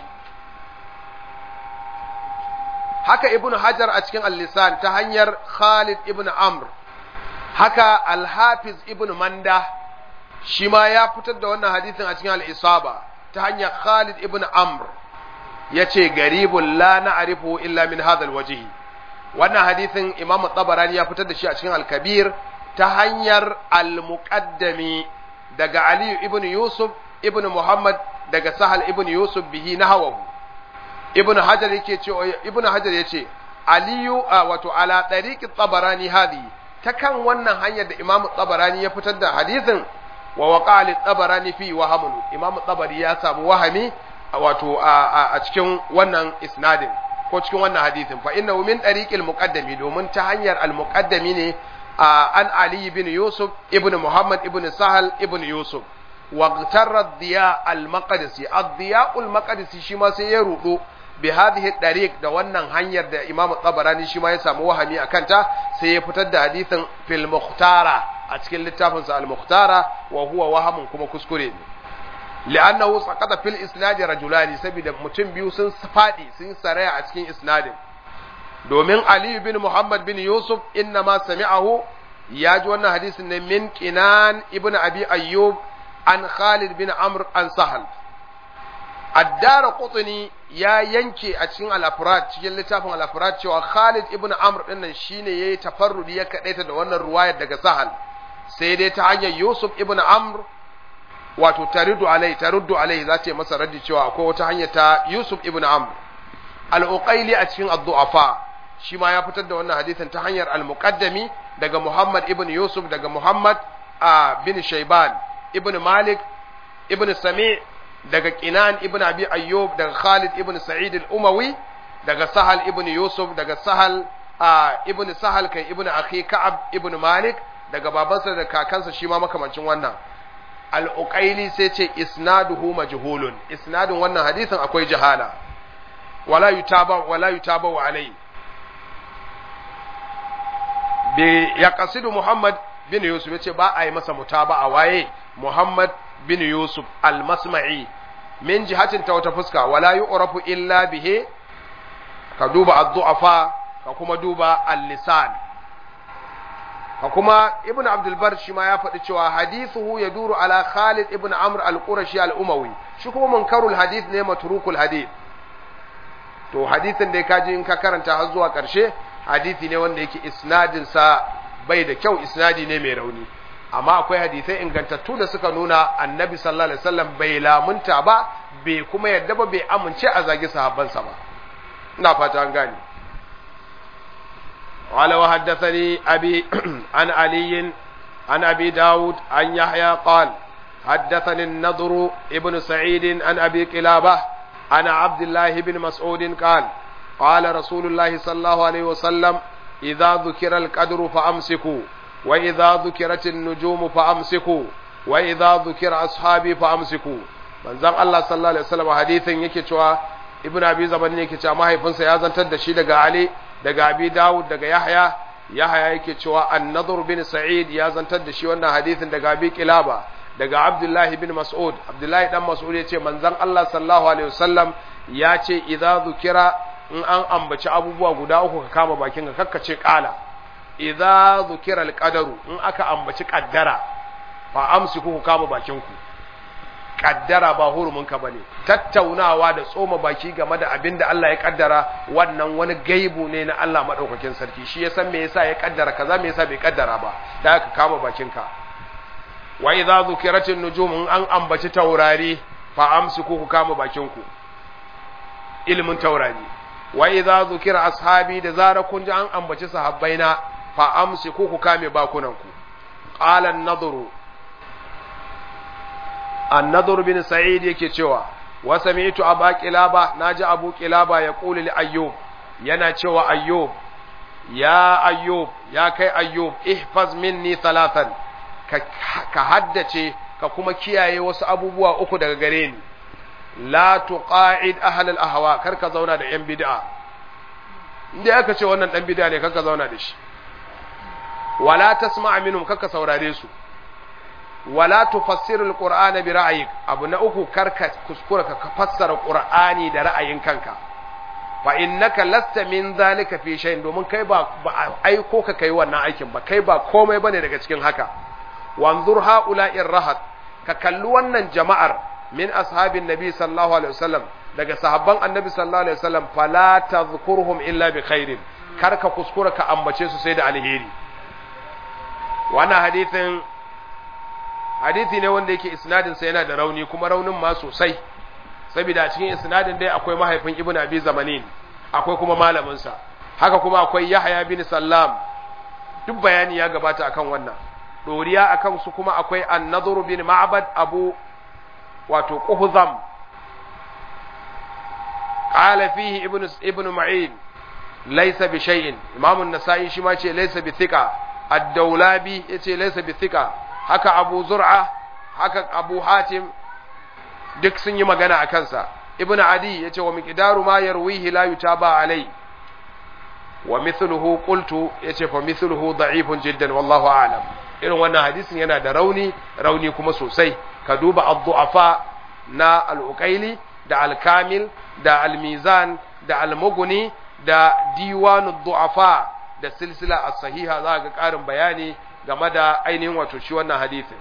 haka ibn hajar a cikin al-lisan ta hanyar khalid ibn amr haka al-hafiz ibn manda shi ma ya fitar da wannan hadisin a cikin al-isaba ta hanyar khalid ibn amr ya ce garibun la na'rifu illa min hadha alwajhi wannan hadisin imam tabarani ya fitar da shi a cikin al-kabir ta hanyar al-muqaddami daga ali ibn yusuf ibn muhammad daga sahal ibn yusuf bihi nahawahu ibn hajar yake ce ibn hajar yace aliyu wato ala tariqi tabarani hadi ta kan wannan hanyar da imam tabarani ya fitar da hadisin wa waqali tabarani fi wahamun imam tabari ya samu wahami wato a cikin wannan isnadin ko cikin wannan hadisin fa innahu min tariqil muqaddami domin ta hanyar al muqaddami ne an ali ibn yusuf ibn muhammad ibn sahal ibn yusuf wa tarra diya al maqdisi ad-diya al maqdisi shi ma sai ya rudo bi hadhihi tariq da wannan hanyar da imam tabarani shi ma ya samu wahami akan ta sai ya fitar da hadisin fil muhtara a cikin littafinsa al muhtara wa huwa wahamun kuma kuskure ne li'annahu saqata fil isnadi rajulani saboda mutum biyu sun fadi sun saraya a cikin isnadin domin Ali bin Muhammad bin Yusuf inna ma sami'ahu ya ji wannan hadisin ne min Qinan ibn Abi Ayyub an Khalid bin Amr an Sahal Addara Qutni ya yanke a cikin al-Afrad cikin littafin al-Afrad cewa Khalid ibn Amr din nan shine yayi tafarrudi ya kadaita da wannan ruwayar daga Sahal sai dai ta hanyar Yusuf ibn Amr wato tariddu alai taruddu alai za ta masa raddi cewa akwai wata hanya ta Yusuf ibn Amr al-Uqayli a cikin ad-du'afa shi ma ya fitar da wannan hadisin ta hanyar al-Muqaddami daga Muhammad ibn Yusuf daga Muhammad bin Shayban ibn Malik ibn Sami daga Qinan ibn Abi Ayyub daga Khalid ibn Sa'id al-Umawi daga Sahal ibn Yusuf daga Sahal ibn Sahal kai ibn Akhi Ka'ab ibn Malik daga babansa da kakansa shi ma makamancin wannan al'uƙaili sai ce isnaduhu majhulun isnadin wannan hadisin akwai jahala wala yutaba wala yutaba wa alai bi ya qasidu muhammad bin yusuf yace ba a yi masa mutaba a waye muhammad bin yusuf al-masma'i min jihatin ta wata fuska wala yu'rafu illa bihi ka duba ad-du'afa ka kuma duba al-lisan ka kuma ibn abdul bar shi ma ya faɗi cewa hadithuhu ya duru ala khalid ibn amr al-qurashi al-umawi shi kuma munkarul hadith ne matrukul hadith to hadithin da kaji in ka karanta har zuwa ƙarshe hadithi ne wanda yake isnadin sa bai da kyau isnadi ne mai rauni amma akwai hadisai ingantattu da suka nuna annabi sallallahu alaihi wasallam bai lamunta ba bai kuma yadda ba bai amince a zagi sahabbansa ba ina fata an gane قال وحدثني أبي عن علي عن أبي داود عن يحيى قال حدثني النضر ابن سعيد عن أبي قلابة عن عبد الله بن مسعود قال قال رسول الله صلى الله عليه وسلم إذا ذكر القدر فأمسكوا وإذا ذكرت النجوم فأمسكوا وإذا ذكر أصحابي فأمسكوا من زم الله صلى الله عليه وسلم حديث يكي ابن أبي زبن يكي ما هي فنسا يازن تدشي لغا علي daga abi dawud daga yahya yahya yake cewa an-nadhr bin sa'id ya zantar da shi wannan hadisin daga abi kilaba daga abdullahi bin mas'ud abdullahi dan mas'ud yace manzon Allah sallallahu alaihi wasallam ya ce idza zukira in an ambaci abubuwa guda uku ka kama bakin ka kakkace kala idza zukira al-qadaru in aka ambaci kaddara fa amsiku ku kama bakin ku kaddara ba huruminka ba ne tattaunawa da tsoma baki game da abin da Allah ya kaddara wannan wani gaibu ne na Allah maɗaukakin sarki shi ya san me yasa ya kaddara kaza me yasa bai kaddara ba da aka kama bakinka wa idza zukiratin nujum in an ambaci taurari fa amsiku ku kama bakinku ilimin taurari wa idza zukira ashabi da zara kun ji an ambaci sahabbaina fa amsiku ku kame bakunanku qala an-nadru an-nadru bin sa'id yake cewa wa sami'tu aba qilaba naji abu qilaba ya qulu li ayyub yana cewa ayyub ya ayyub ya kai ayyub ihfaz minni thalathan ka, ka haddace ka kuma kiyaye wasu abubuwa uku daga gare ni la tuqa'id ahl al-ahwa kar ka zauna da yan bid'a inda aka ce wannan dan bid'a ne kar ka zauna da shi wala tasma' minhum kar ka saurare su wala tufassir al-qur'ana bi ra'yik abu na uku kar ka kuskura ka fassara qur'ani da ra'ayin kanka fa innaka lasta min zalika fi shay'in domin kai ba aiko ka kai wannan aikin ba kai ba komai bane daga cikin haka wanzur ha'ula'ir rahat ka kalli wannan jama'ar min ashabin nabi sallallahu alaihi wasallam daga sahabban annabi sallallahu alaihi wasallam fala tadhkurhum illa bi khairin kar ka kuskura ka ambace su sai da alheri wannan hadithin hadithi ne wanda yake isnadin sa yana da rauni kuma raunin ma sosai saboda a cikin isnadin dai akwai mahaifin ibnu abi zamanin akwai kuma malamin sa haka kuma akwai yahya bin sallam duk bayani ya gabata akan wannan doriya akan su kuma akwai an-nadhr bin ma'bad abu wato quhzam qala fihi ibn ibn ma'in laysa bi shay'in imam an-nasa'i shi ma ce laysa bi thiqa ad-dawlabi yace laysa bi thiqa haka abu zur'a haka abu hatim duk sun yi magana akan sa ibn adi yace wa miqdaru ma yarwihi la yutaba alai wa mithluhu qultu yace fa mithluhu da'ifun jiddan wallahu a'lam irin wannan hadisin yana da rauni rauni kuma sosai ka duba ad-du'afa na al-uqaili da al-kamil da al-mizan da al-mughni da diwanu du'afa da silsila as-sahiha za ga karin bayani game da ainihin wato shi wannan hadisin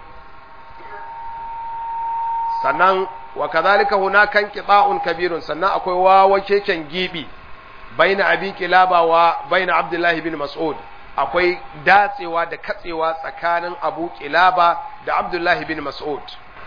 sannan wa kadhalika hunaka inqita'un kabirun sannan akwai wawa keken gibi baina abi kilaba wa baina abdullahi bin mas'ud akwai datsewa da katsewa tsakanin abu kilaba da abdullahi bin mas'ud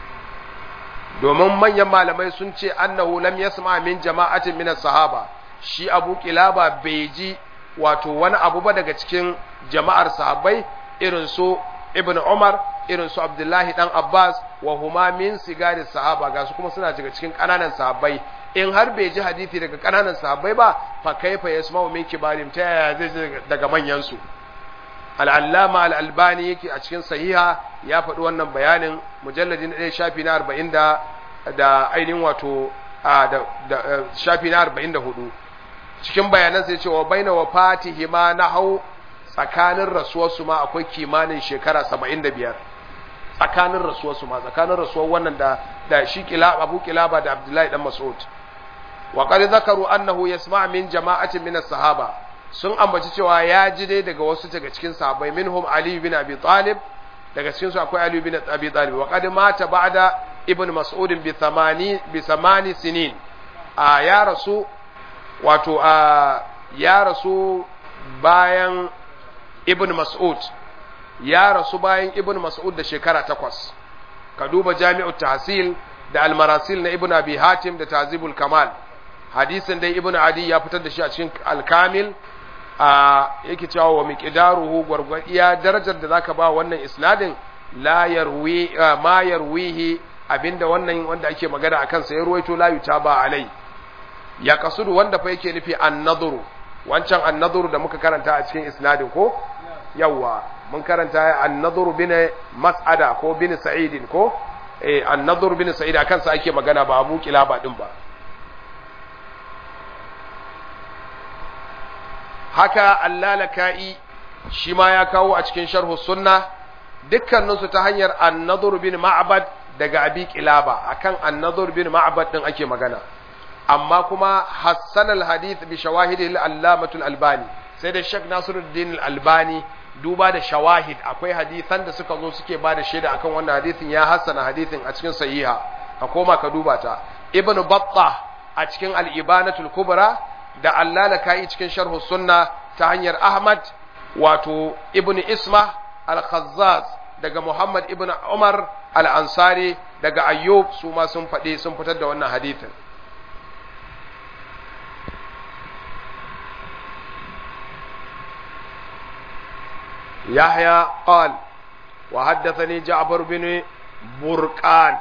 domin manyan malamai sun ce annahu lam yasma min jama'atin min sahaba shi abu kilaba bai ji wato wani abu ba daga cikin jama'ar sahabbai irin su ibn umar irin su abdullahi dan abbas wa huma min sigari sahaba ga su kuma suna daga cikin kananan sahabbai in har bai ji hadisi daga kananan sahabbai ba fa kaifa yasma'u min kibarim ta yaya zai ji daga manyan su al'allama al'albani yake a cikin sahiha ya faɗi wannan bayanin mujalladin ɗaya shafi na arba'in da ainihin wato da shafi na arba'in da hudu cikin bayanan sai cewa baina wa fatihi ma na hau tsakanin rasuwarsu ma akwai kimanin shekara saba'in da biyar tsakanin rasuwarsu ma tsakanin rasuwar wannan da da shi abu kilaba da abdullahi dan mas'ud wa qad zakaru annahu yasma' min jama'atin min as-sahaba sun ambaci cewa ya ji dai daga wasu daga cikin sahabbai minhum Ali bin Abi Talib daga cikin su akwai Ali bin Abi Talib wa qad mata ba'da ibn Mas'ud bi thamani bi thamani sinin a ya rasu wato a ya rasu bayan ibn Mas'ud ya rasu bayan ibn Mas'ud da shekara takwas ka duba Jami'ut Tahsil da Al-Marasil na Ibn Abi Hatim da Tazibul Kamal hadisin dai Ibn Adi ya fitar da shi a cikin Al-Kamil a yake cewa wa miqdaruhu gwargwadiya darajar da zaka ba wannan isnadin la yarwi ma yarwihi abinda wannan wanda ake magana akan sa ya ruwaito la yutaba alai ya kasudu wanda fa yake nufi an-nadhru wancan an-nadhru da muka karanta a cikin isnadin ko yawa mun karanta an-nadhru bin mas'ada ko bin sa'idin ko eh an-nadhru bin sa'id akan sa ake magana ba abu kilaba din ba haka allalaka'i shi ma ya kawo a cikin sharhu sunna dukkaninsu ta hanyar annadur bin ma'bad daga abi kilaba akan annadur bin ma'bad din ake magana amma kuma hassan alhadith bi shawahid al-allamatul albani sai da shek nasiruddin al-albani duba da shawahid akwai hadisan da suka zo suke ba da shaida akan wannan hadithin ya hassana hadithin a cikin sahiha ka koma ka duba ta ibnu battah a cikin al-ibanatul kubra da allalaka'i cikin sharhu sunna ta hanyar Ahmad wato Ibn Isma al-Khazzaz daga Muhammad ibn Umar al-Ansari daga Ayyub su ma sun faɗi sun fitar da wannan hadithin يحيى قال وحدثني جعفر بن برقان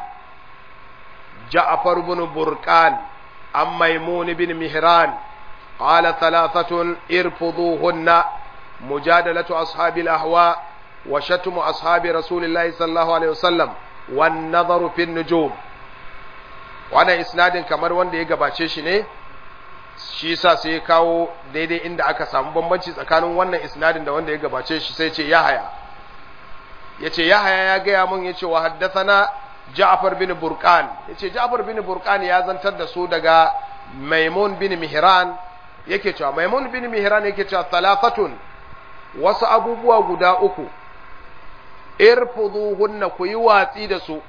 جعفر بن برقان عن ميمون بن مهران قال ثلاثة ارفضوهن مجادلة أصحاب الأهواء وشتم أصحاب رسول الله صلى الله عليه وسلم والنظر في النجوم وانا isnadin kamar wanda ya gabace shi ne shi sa sai ya kawo daidai inda aka samu bambanci tsakanin wannan isnadin da wanda ya gabace shi sai ce yahaya yace yahaya ya gaya mun yace wa haddathana Ja'far bin Burqan yace Ja'far bin Burqan ya zantar da su daga Maimun bin Mihran yake cewa Maimun bin Mihran yake cewa talafatun wasu abubuwa guda uku irfuduhunna ku yi watsi da su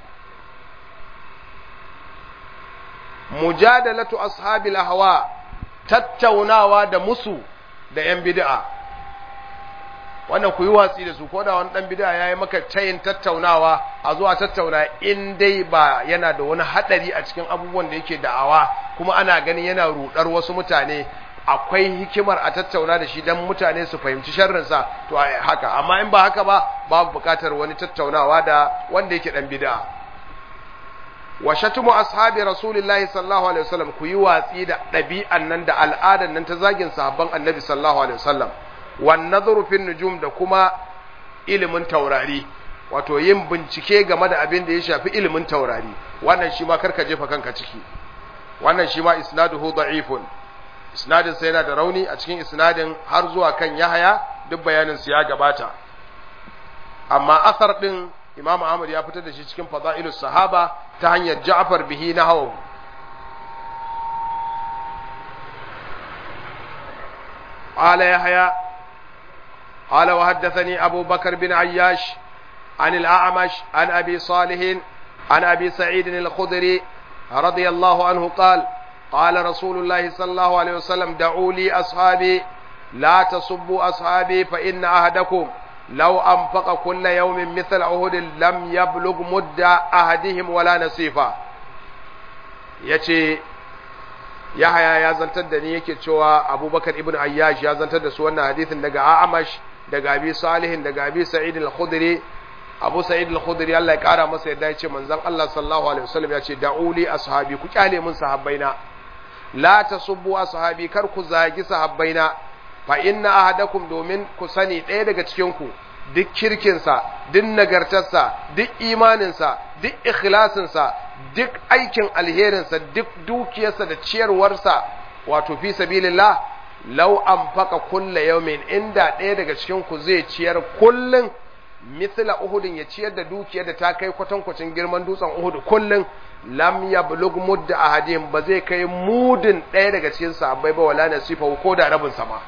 mujadalatu ashabil ahwa tattaunawa da musu da yan bid'a wannan ku yi watsi da su ko da wani dan bid'a yayi maka tayin tattaunawa a zuwa tattauna in dai ba yana da wani hadari a cikin abubuwan da yake da'awa kuma ana ganin yana rudar wasu mutane akwai hikimar a tattauna da shi dan mutane su fahimci sharrinsa to haka amma in ba haka ba babu bukatar wani tattaunawa da wanda yake dan bid'a wa shatumu ashabi rasulillahi sallallahu alaihi wasallam ku yi watsi da ɗabi'an nan da al'adan nan ta zagin sahabban annabi sallallahu alaihi wasallam wan nadhru fin nujum da kuma ilimin taurari wato yin bincike game da abin da ya shafi ilimin taurari wannan shi ma karka jefa kanka ciki wannan shi ma isnaduhu da'ifun isnadin sa yana da rauni a cikin isnadin har zuwa kan Yahaya duk bayanin su ya gabata amma asar din Imam Ahmad ya fitar da shi cikin Fadailus Sahaba ta hanyar Ja'far bihi na hawa قال يحيى قال وحدثني أبو بكر بن عياش عن الأعمش عن أبي صالح عن أبي سعيد الخدري رضي الله عنه قال قال رسول الله صلى الله عليه وسلم دعوا لي أصحابي لا تصبوا أصحابي فإن أحدكم لو أنفق كل يوم مثل عهد لم يبلغ مد أحدهم ولا نصيفا yace Yahaya ya zantar da ni yake cewa Abubakar ibn Ayyash ya zantar da su wannan hadisin daga A'amash daga Abi Salihin daga Abi Sa'id al-Khudri Abu Sa'id al-Khudri Allah ya kara masa yadda yace manzon Allah sallallahu alaihi wasallam yace da'uli ashabi ku kyale mun sahabbaina la tasubbu ashabi kar ku zagi sahabbaina fa inna ahadakum domin ku sani ɗaya daga cikin ku duk kirkinsa duk nagartarsa duk imaninsa duk ikhlasinsa duk aikin alherinsa duk dukiyarsa da ciyarwarsa wato fi sabilillah law anfaqa kulla yawmin inda ɗaya daga cikin ku zai ciyar kullun mithla uhudin ya ciyar da dukiyar da ta kai kwatankwacin girman dutsen uhud kullun lam yablug mudda ahadin ba zai kai mudin ɗaya daga cikin sahabbai ba wala nasifa ko da rabin sama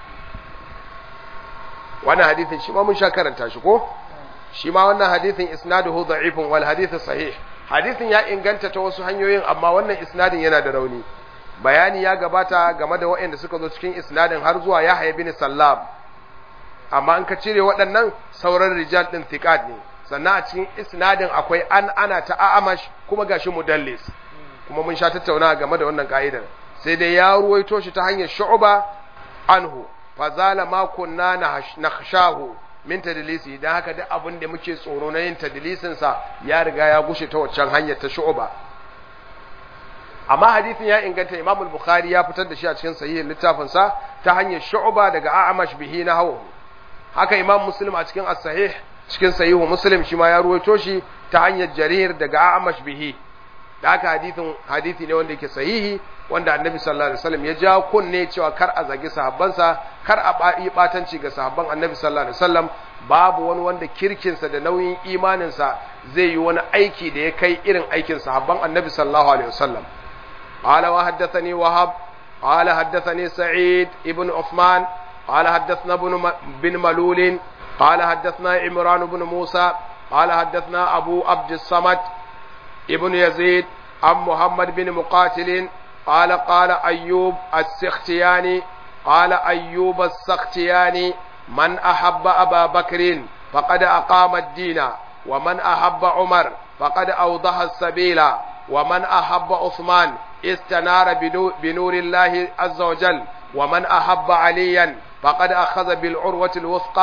wannan hadithin shi ma mun sha karanta shi ko shi ma wannan hadithin isnaduhu da'ifun wal hadith sahih hadithin ya inganta ta wasu hanyoyin amma wannan isnadin yana da rauni bayani ya gabata game da waɗanda suka zo cikin isnadin har zuwa Yahya bin Sallam amma an ka cire waɗannan sauran rijal din thiqat ne sannan a cikin isnadin akwai an ana ta a'amash kuma gashi mudallis kuma mun sha tattauna game da wannan ka'idar sai dai ya ruwaito shi ta hanyar shu'ba anhu fazala ma kunna nakhshahu min tadlisi dan haka duk abin da muke tsoro na yin tadlisin sa ya riga ya gushe ta waccan hanyar ta shu'ba amma hadisin ya inganta Imam al-Bukhari ya fitar da shi a cikin sahihin littafin sa ta hanyar shu'ba daga A'mash bihi na hawa haka Imam Muslim a cikin as-sahih cikin sahihu Muslim shi ma ya ruwaito shi ta hanyar Jarir daga A'mash bihi da haka hadisin hadisi ne wanda yake sahihi wanda annabi sallallahu alaihi wasallam ya ja kunne cewa kar a zagi sahabbansa kar a yi batanci ga sahabban annabi sallallahu alaihi wasallam babu wani wanda kirkinsa da nauyin imaninsa zai yi wani aiki da ya kai irin aikin sahabban annabi sallallahu alaihi wasallam قال وحدثني وهب قال حدثني سعيد ابن عثمان قال حدثنا ابن بن ملول قال حدثنا عمران بن موسى قال حدثنا أبو عبد الصمد ابن يزيد عن محمد بن مقاتل قال قال أيوب السختياني قال أيوب السختياني من أحب أبا بكر فقد أقام الدين ومن أحب عمر فقد أوضح السبيل ومن أحب عثمان استنار بنور الله عز وجل ومن أحب عليا فقد أخذ بالعروة الوثقى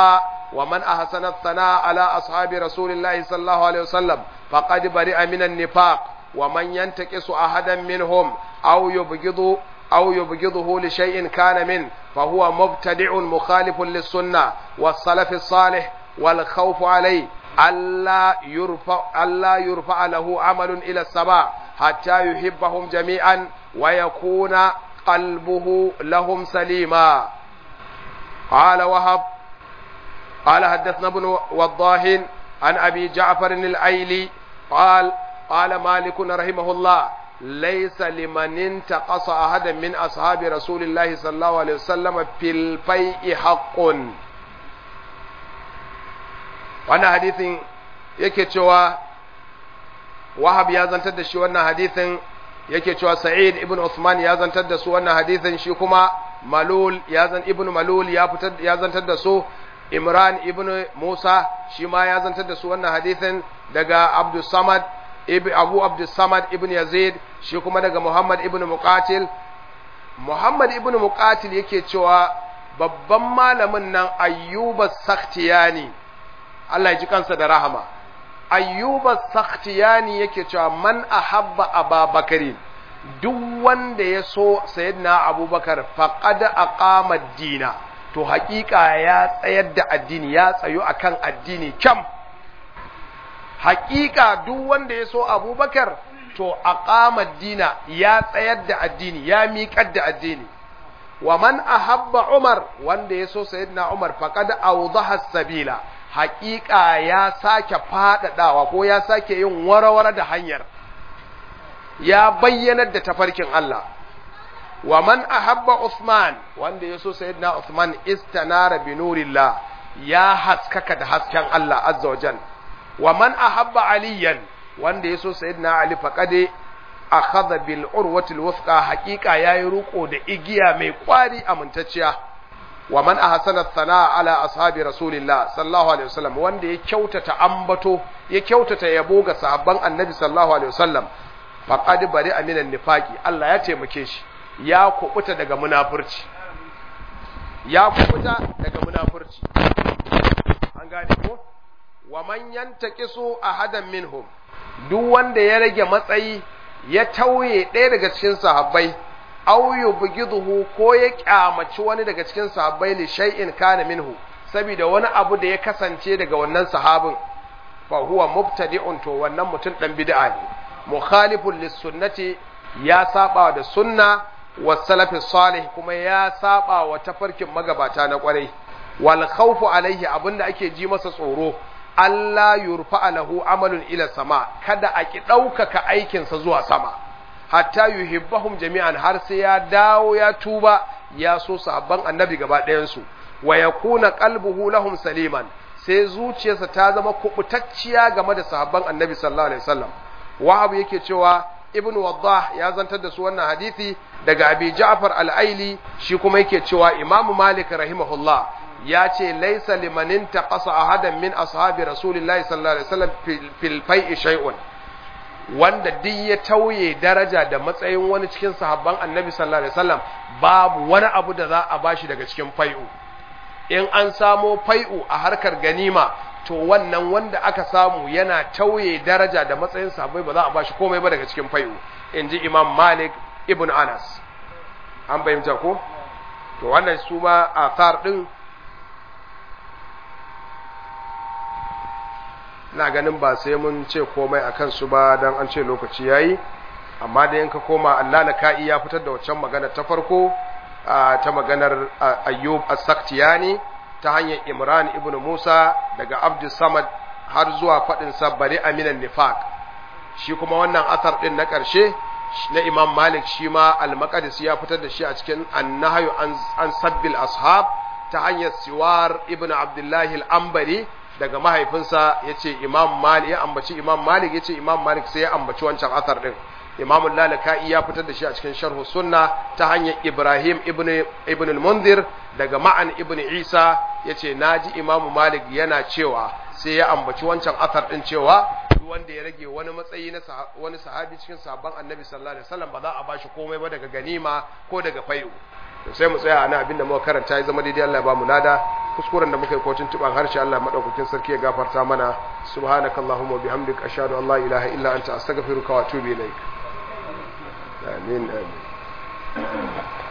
ومن أحسن الثناء على أصحاب رسول الله صلى الله عليه وسلم فقد برئ من النفاق ومن ينتقص أحدا منهم أو يبغض أو يبغضه لشيء كان منه فهو مبتدع مخالف للسنة والسلف الصالح والخوف عليه ألا يرفع, ألا يرفع له عمل إلى السماء حتى يحبهم جميعا ويكون قلبه لهم سليما قال وهب قال حدثنا ابن وضاه عن أبي جعفر الأيلي قال قال مالك رحمه الله ليس لمن انتقص أحدا من أصحاب رسول الله صلى الله عليه وسلم في الفيء حق wannan hadithin yake cewa wahab ya zantar da shi wannan hadithin yake cewa sa'id ibn Uthman ya zantar da su wannan hadithin shi kuma malul ya zan ibn malul ya fitar ya zantar da su imran ibn musa shi ma ya zantar da su wannan hadithin daga abdus samad abu abdus samad ibn yazid shi kuma daga muhammad ibn muqatil muhammad ibn muqatil yake cewa babban malamin nan ayyuba sakhtiyani Allah ya ji kansa da rahama ayyuba sakhtiyani yake cewa man ahabba ababakarin duk wanda ya so sayyidina abubakar faqad aqama ad-dina to haƙiƙa ya tsayar da addini ya tsayo akan addini kyam haƙiƙa duk wanda ya so abubakar to aqama ad-dina ya tsayar da addini ya miƙar da addini wa man ahabba umar wanda ya so sayyidina umar faqad awdaha sabila haƙiƙa ya sake faɗaɗawa ko ya sake yin warawara da hanyar ya bayyanar da tafarkin Allah wa man ahabba Uthman wanda ya so sayyidina Uthman istanara bi nurillah ya haskaka da hasken Allah azza wa jal wa man ahabba aliyan wanda ya so sayyidina Ali faqade akhadha bil urwati al wuthqa haqiqa yayi ruko da igiya mai kwari amintacciya wa man ahsana thana ala ashabi rasulillah sallallahu alaihi wasallam wanda ya kyautata ambato ya kyautata yabo ga sahabban annabi sallallahu alaihi wasallam faqad bari aminan nifaqi Allah ya taimake shi ya kubuta daga munafurci ya kubuta daga munafurci an gane ko wa man yantaqisu ahadan minhum duk wanda ya rage matsayi ya tauye ɗaya daga cikin sahabbai aw yubghiduhu ko ya kyamaci wani daga cikin sahabbai li shay'in kana minhu saboda wani abu da ya kasance daga wannan sahabin fa huwa mubtadi'un to wannan mutum dan bid'a ne mukhalifun lis sunnati ya saba da sunna wa salafi salih kuma ya saba wa tafarkin magabata na kwarai wal khawfu alaihi abinda ake ji masa tsoro Allah yurfa lahu amalun ila sama kada a ki ɗaukaka aikinsa zuwa sama hatta yuhibbahum jami'an har sai ya dawo ya tuba ya so sahabban annabi gaba ɗayansu wa yakuna qalbuhu lahum saliman sai zuciyarsa ta zama kubutacciya game da sahabban annabi sallallahu alaihi wasallam wahab yake cewa ibn waddah ya zantar da su wannan hadisi daga abi ja'far al-aili shi kuma yake cewa imam malik rahimahullah ya ce laisa limanin taqasa ahadan min ashabi rasulillahi sallallahu alaihi wasallam fil fai'i shay'un wanda duk ya tauye daraja da matsayin wani cikin sahabban annabi sallallahu alaihi wasallam babu wani abu da za a bashi daga cikin fai'u in an samo fai'u a harkar ganima to wannan wanda aka samu yana tauye daraja da matsayin sahabbai ba za a bashi komai ba daga cikin fai'u inji imam malik ibn anas an bayyana ko to wannan su ma athar din na ganin ba sai mun ce komai a kansu ba don an ce lokaci ya yi amma da yanka koma Allah na ka'i ya fitar da waccan magana ta farko ta maganar ayyub as-saktiyani ta hanyar imran ibn musa daga abdus samad har zuwa faɗin bari aminan nifaq shi kuma wannan asar ɗin na ƙarshe na imam malik shi ma al-maqdis ya fitar da shi a cikin annahyu an sabbil ashab ta hanyar siwar ibn abdullahi al-ambari daga mahaifinsa ya ce imam malik ya ambaci imam malik ya ce imam malik sai ya ambaci wancan asar din imam lalaka'i ya fitar da shi a cikin sharhu sunna ta hanyar ibrahim ibn ibn al-munzir daga ma'an ibn isa ya ce naji imam malik yana cewa sai ya ambaci wancan asar din cewa duk wanda ya rage wani matsayi na wani sahabi cikin sahabban annabi sallallahu alaihi wasallam ba za a bashi komai ba daga ganima ko daga fai'u to sai mu tsaya ana abinda muka karanta ya zama daidai Allah ya ba mu lada kuskuren da muka yi kotun tuban harshe Allah madaukakin sarki ya gafarta mana subhanakallahumma wa bihamdika ashhadu an la ilaha illa anta astaghfiruka wa atubu ilaik amin amin